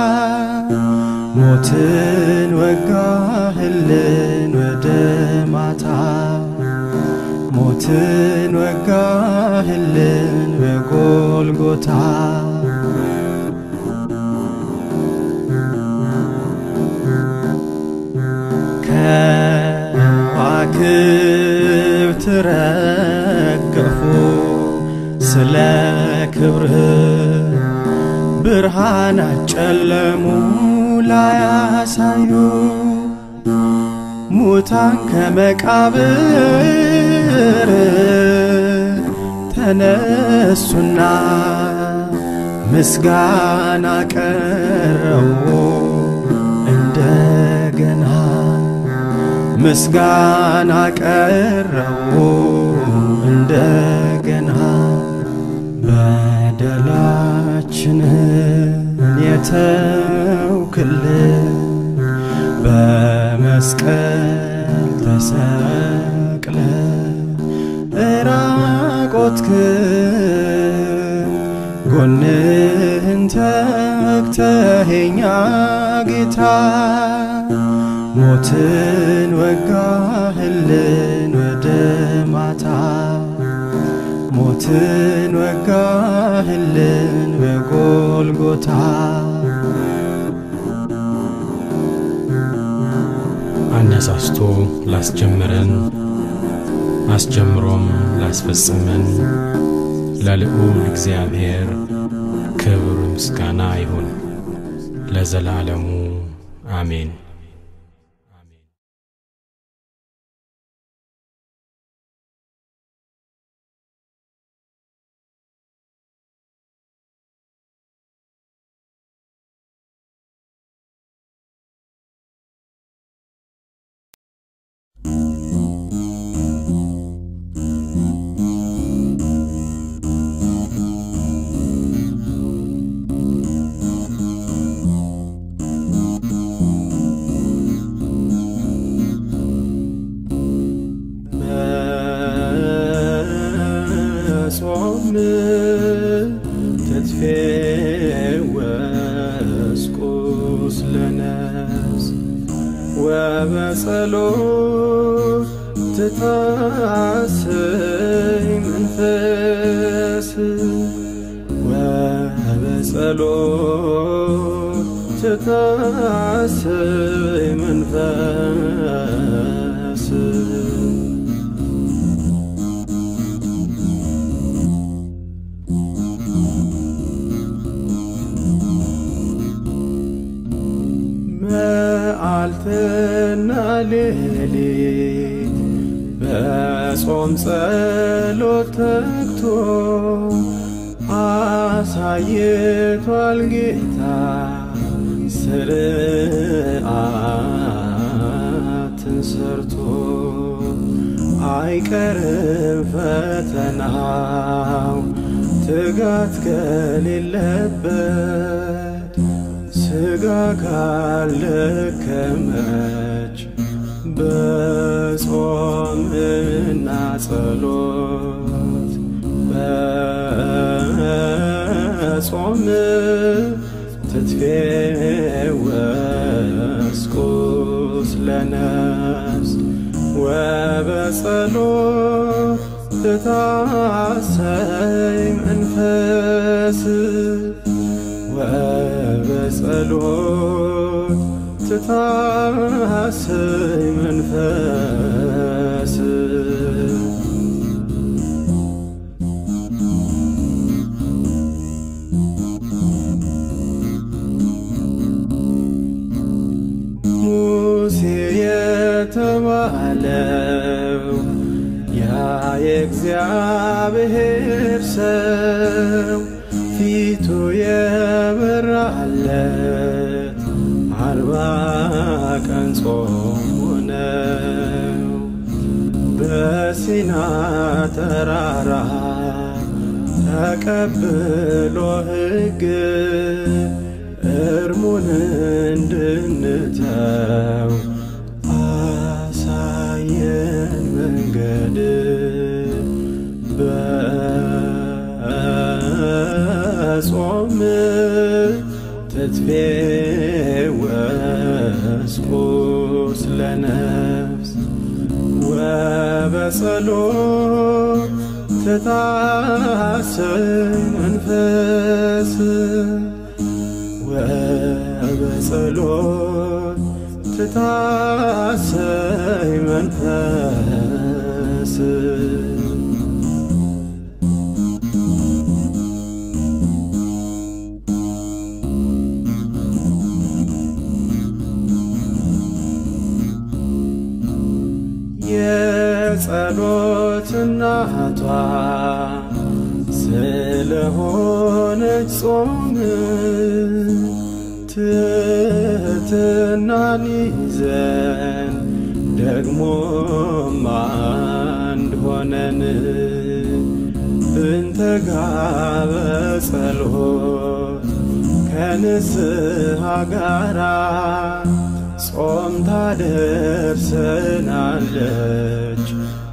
S3: ሞትን ወጋህልን ወደ ማታ ሞትን ወጋህልን በጎልጎታ ከዋክብት ረገፉ ስለ ክብርህ ብርሃናት ጨለሙ ላያሳዩ ሙታን ከመቃብር ተነሱና ምስጋና ቀረቡ እንደገና ምስጋና ቀረቡ እንደገና በደላችንን የተውክልን በመስቀል ተሰቅለ እራቆትክን ጎንህን ተግተኸኛ ጌታ ሞትን ወጋህልን ወደ ማታ ሞትን ወጋህልን በጎልጎታ
S6: አነሳስቶ ላስጀምረን አስጀምሮም ላስፈጽመን ለልዑል እግዚአብሔር ክብር ምስጋና ይሁን ለዘላለሙ አሜን።
S3: በጾም ትትፌወስ ቁስለ ነፍስ ወበጸሎት ትታሰይ መንፈስ ወበጸሎት ትታሰይ መንፈስ መዓልትና ሌሊት በጾም ጸሎት ተግቶ አሳይቷል ጌታ ስርዓትን ሰርቶ አይቀርም ፈተናው ትጋት ከሌለበት ስጋ ካለከመች በጾምና ጸሎት በጾም ትትፌወስ ቁስለ ነፍስ ወበጸሎት ትታሰይ መንፈስ ወበጸሎት ትታሰይ መንፈስ ሙሴ የተባለው ያ የእግዚአብሔር ሰው ፊቱን ከሲና ተራራ ተቀብሎ ሕግ እርሙን እንድንተው አሳየን መንገድ በጾም ትትፌወስ ቁስለ ነፍስ ወበጸሎት ትታሰይ መንፈስ ወበጸሎት ትታሰይ መንፈስ የጸሎት እናቷ ስለሆነች ጾም ትሕትናን ይዘን ደግሞም አንድ ሆነን ብንተጋ በጸሎት ከንስሐ ጋራ ጾም ታደርሰናለች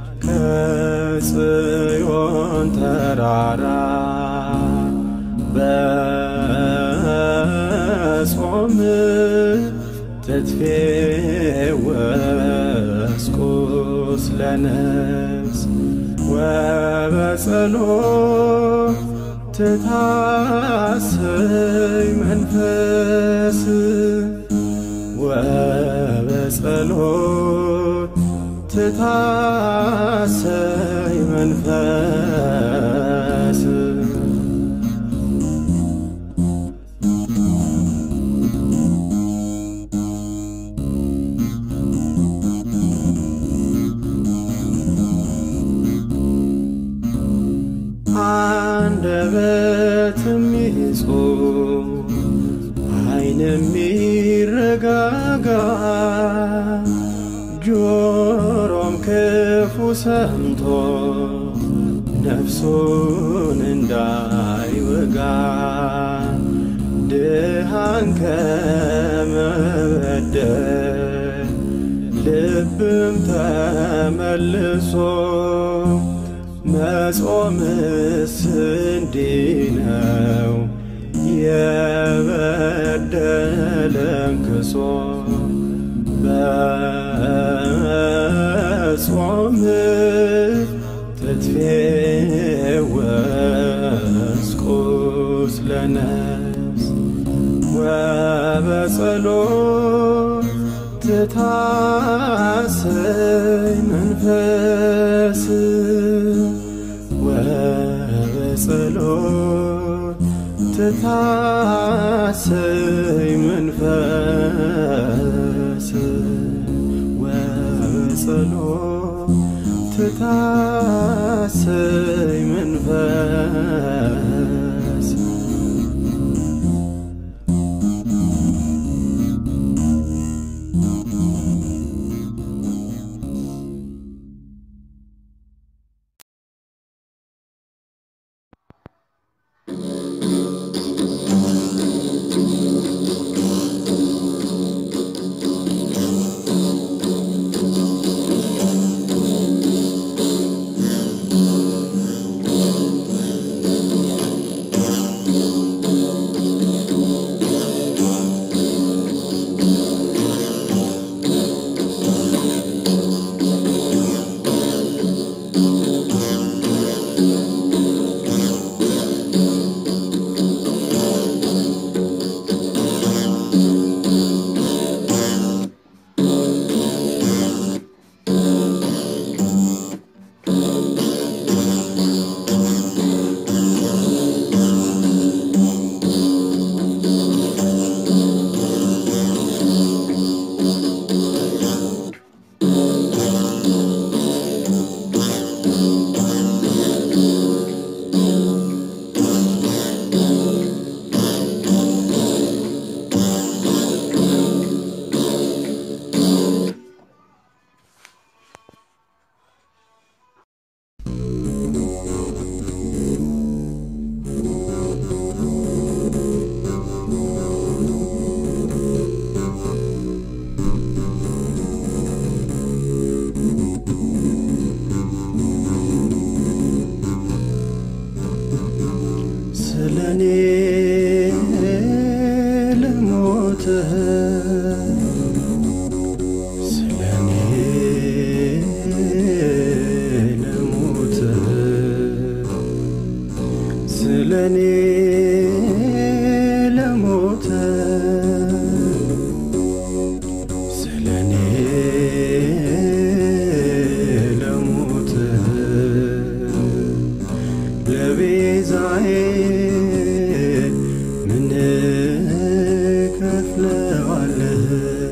S3: ከጽዮን ተራራ በጾም ትትፌወስ ቁስለ ነፍስ ወበጸሎት ትታሰይ መንፈስ ወበጸሎት ትታሰይ መንፈስ አንደበትም ይጹም ዓይንም ይረጋጋ ጆሮም ክፉ ሰምቶ ነፍሱን እንዳይወጋ ድሃን ከመበደል ልብም ተመልሶ መጾምስ እንዲህ ነው የበደለን ክሶ በጾም ትትፌወስ ቁስለ ነፍስ ወበጸሎት ትታሰይ መንፈስ ወበጸሎት ትታሰይ መንፈስ ወበጸሎት ትታሰይ መንፈስ ለሞተ ስለኔ ለሞተ ስለኔ ለሞተ ስለኔ ለሞተ ለቤዛዬ ምን ከፍለዋለሁ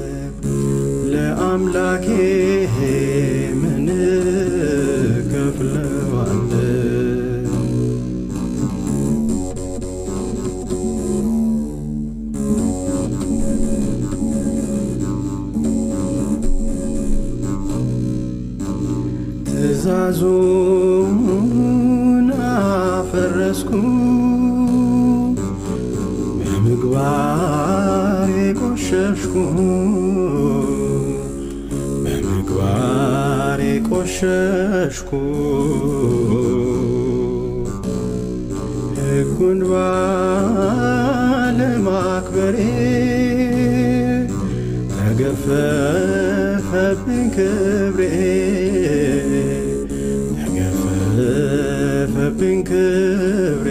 S3: ለአምላኬ ምን ከፍለዋለሁ ትእዛዙን አፈረስኩ በምግባር የቆሸሽኩ በምግባር የቆሸሽኩ ሕጉን ባለማክበሬ ተገፈፈብኝ ክብሬ ተገፈፈብኝ ክብሬ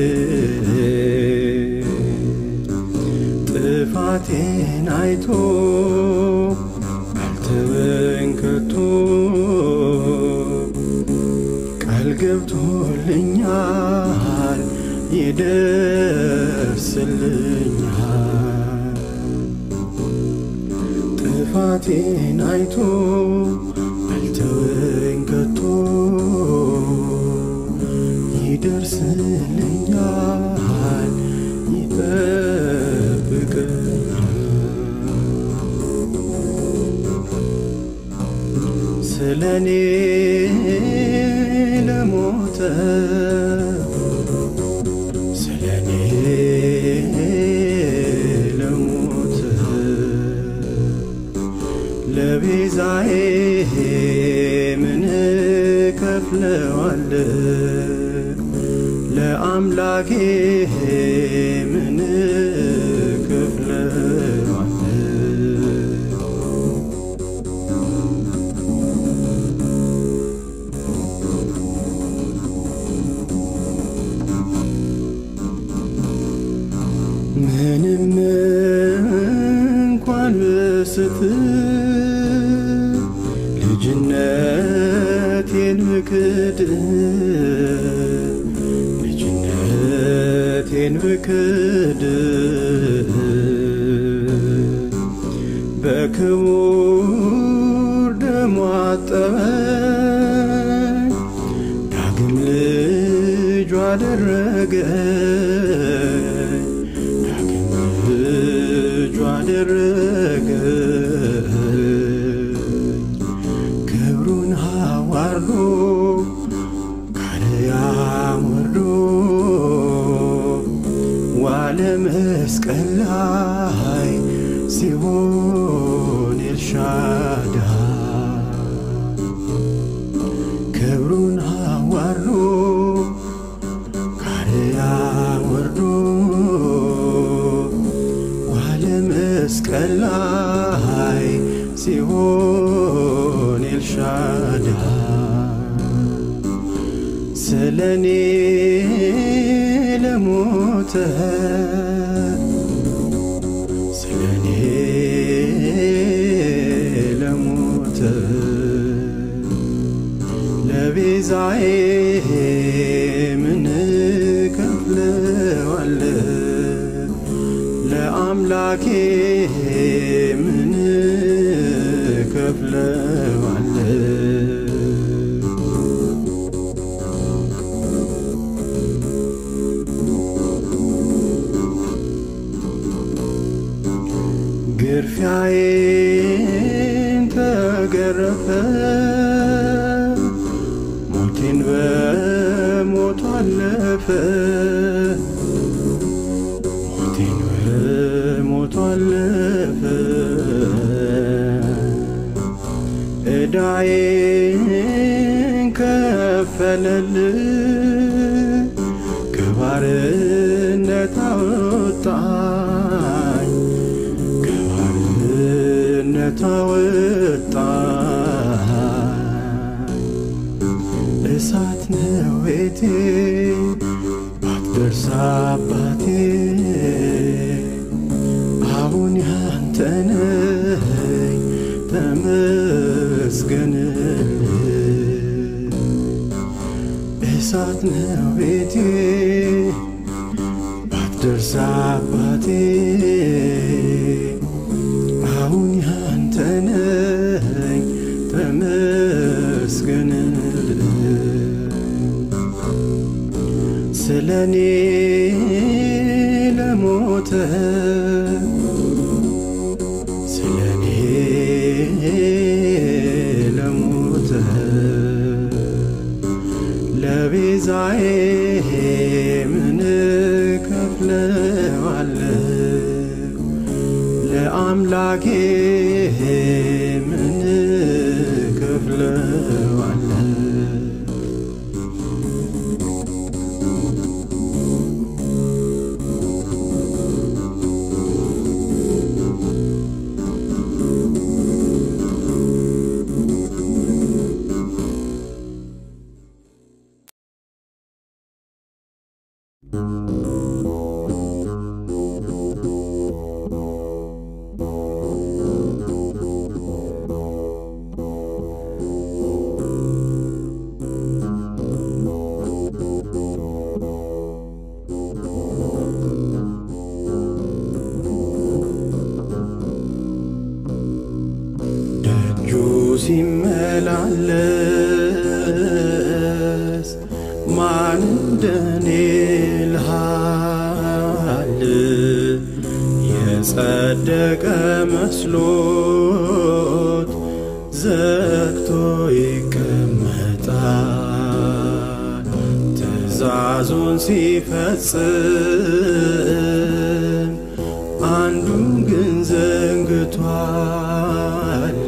S3: ጥፋቴን አይቶ አልተወኝ ከቶ ቃል ገብቶልኛል ይደርስልኛል ጥፋቴን አይቶ አልተወኝ ከቶ ይደርስልኛል ይጠብቀኛል ስለ እኔ ለሞተ ስለ እኔ ለሞተ ለቤዛዬ ምን ከፍለዋለሁ ለአምላኬ ምን ከፍለዋለሁ ምንም እንኳን ብስት ልጅነቴን ብክድ ልጅነቴን ብክድ በክቡር ደሙ አጠበኝ ዳግም ልጁ አደረገኝ ዳግም ልጁ አደረገኝ ክብሩን አዋርዶ ካርያም ወርዶ ዋለ መስቀል ላይ ሲሆን ኤልሻዳይ ክብሩን አዋርዶ ካርያም ወርዶ ዋለ መስቀል ላይ ሲሆን ኤልሻዳይ ስለ እኔ ለሞተ ስለ እኔ ለሞተ ለቤዛዬ ምን ከፍለዋለሁ ለአምላኬ ምን ከፍለዋለሁ ግርፊያዬን ተገረፈ ሞቴን በሞቱ አለፈ ሞቴን በሞቱ አለፈ ዕዳዬን ከፈለል ከባርነት አወጣኝ ከባርነት አወጣኝ እሳት ነው ቤቴ ባትደርስ አባቴ አሁን ያንተ ነኝ ተመስገንልኝ እሳት ነው ቤቴ ባትደርስ አባቴ አሁን ያንተ ነኝ ተመስገንልኝ ስለ እኔ ለሞተ ስለ እኔ ለሞተ ለቤዛዬ ምን ከፍለዋለሁ ለአምላኬ ምን ከፍለዋለሁ ደጁ ሲመላለስ ማን እንደኔ ልሃል የጸደቀ መስሎት ዘግቶ ይቀመጣል ትእዛዙን ሲፈጽም አንዱን ግን ዘንግቷል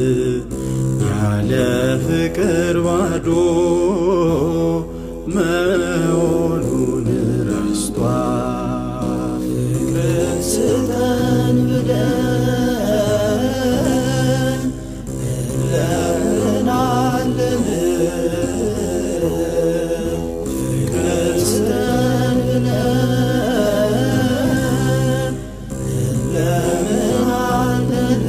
S3: ያለ ፍቅር ባዶ መሆኑን ረስቷል ፍቅርን ስጠን ብለን እንለምናለን ፍቅርን ስጠን ብለን እንለምናለን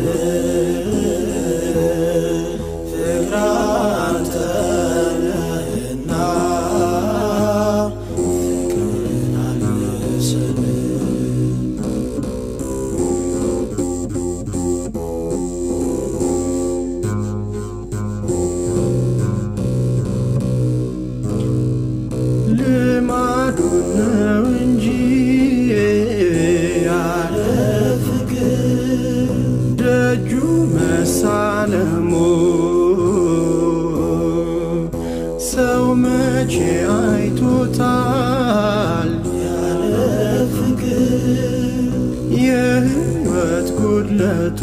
S3: ፍቅር አንተ ነህና ፍቅርን አልብሰን ልማዱ ነው እንጂ ያለ ፍቅር ደጁ መሳለሙ ሰው መቼ አይቶታል ያለ ፍቅር የህይወት ጉድለቱ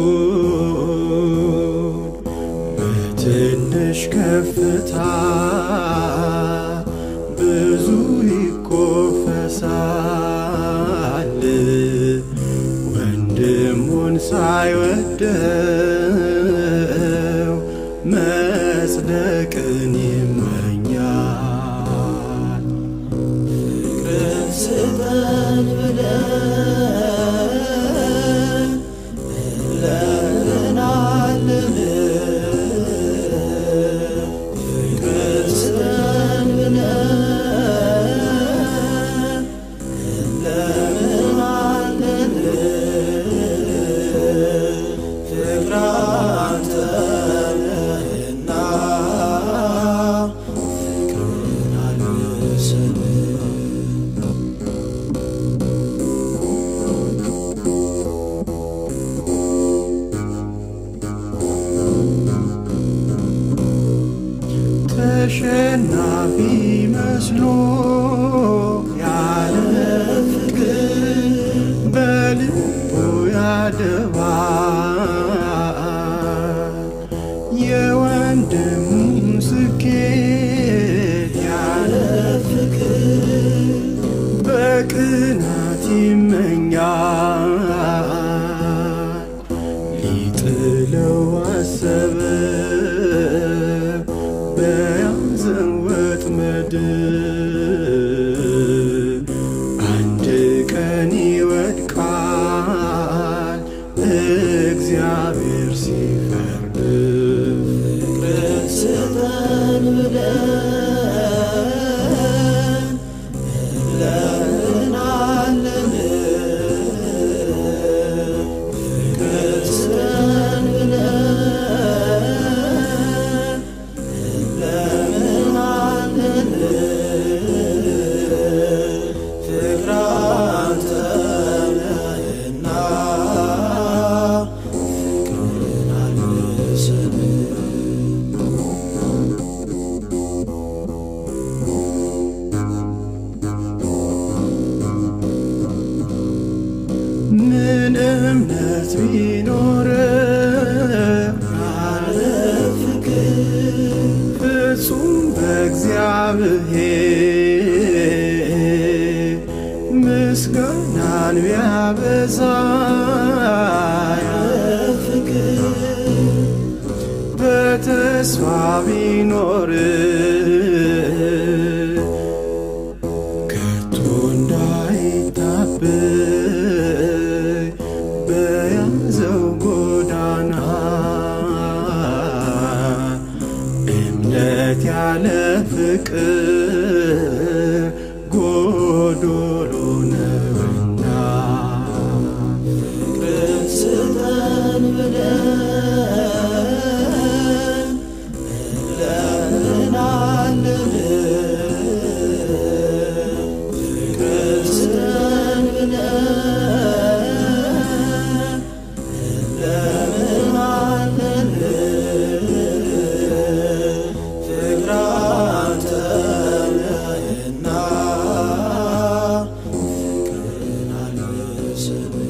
S3: በትንሽ ከፍታ ብዙ ይኮፈሳል ወንድሙን ሳይወደው መጽደቅን ይመኛል ፍቅርን ስጠን ብለን እንለምናለን ፍቅርን ስጠን ብለን እንለምናለን ፍቅር አንተ ነህና ፍቅርን አልብሰን ተሸናፊ መስሎ ያለ ፍቅር በልቡ ያደባል የወንድሙን ስኬት ያለ ፍቅር በቅናት እምነት ቢኖር ያለ ፍቅር ፍጹም በእግዚአብሔር ምስጋናን ቢያበዛ ያለ ፍቅር በተስፋ ቢኖር ከቶ እንዳይታበይ በያዘው ጎዳና እምነት ያለ ፍቅር ጎዶሎ ነውና ፍቅርን ስጠን ብለን እንለምናለን ፍቅርን ስጠን ብለን እንለምናለን ፍቅር አንተ ነህና ፍቅርን አልብሰን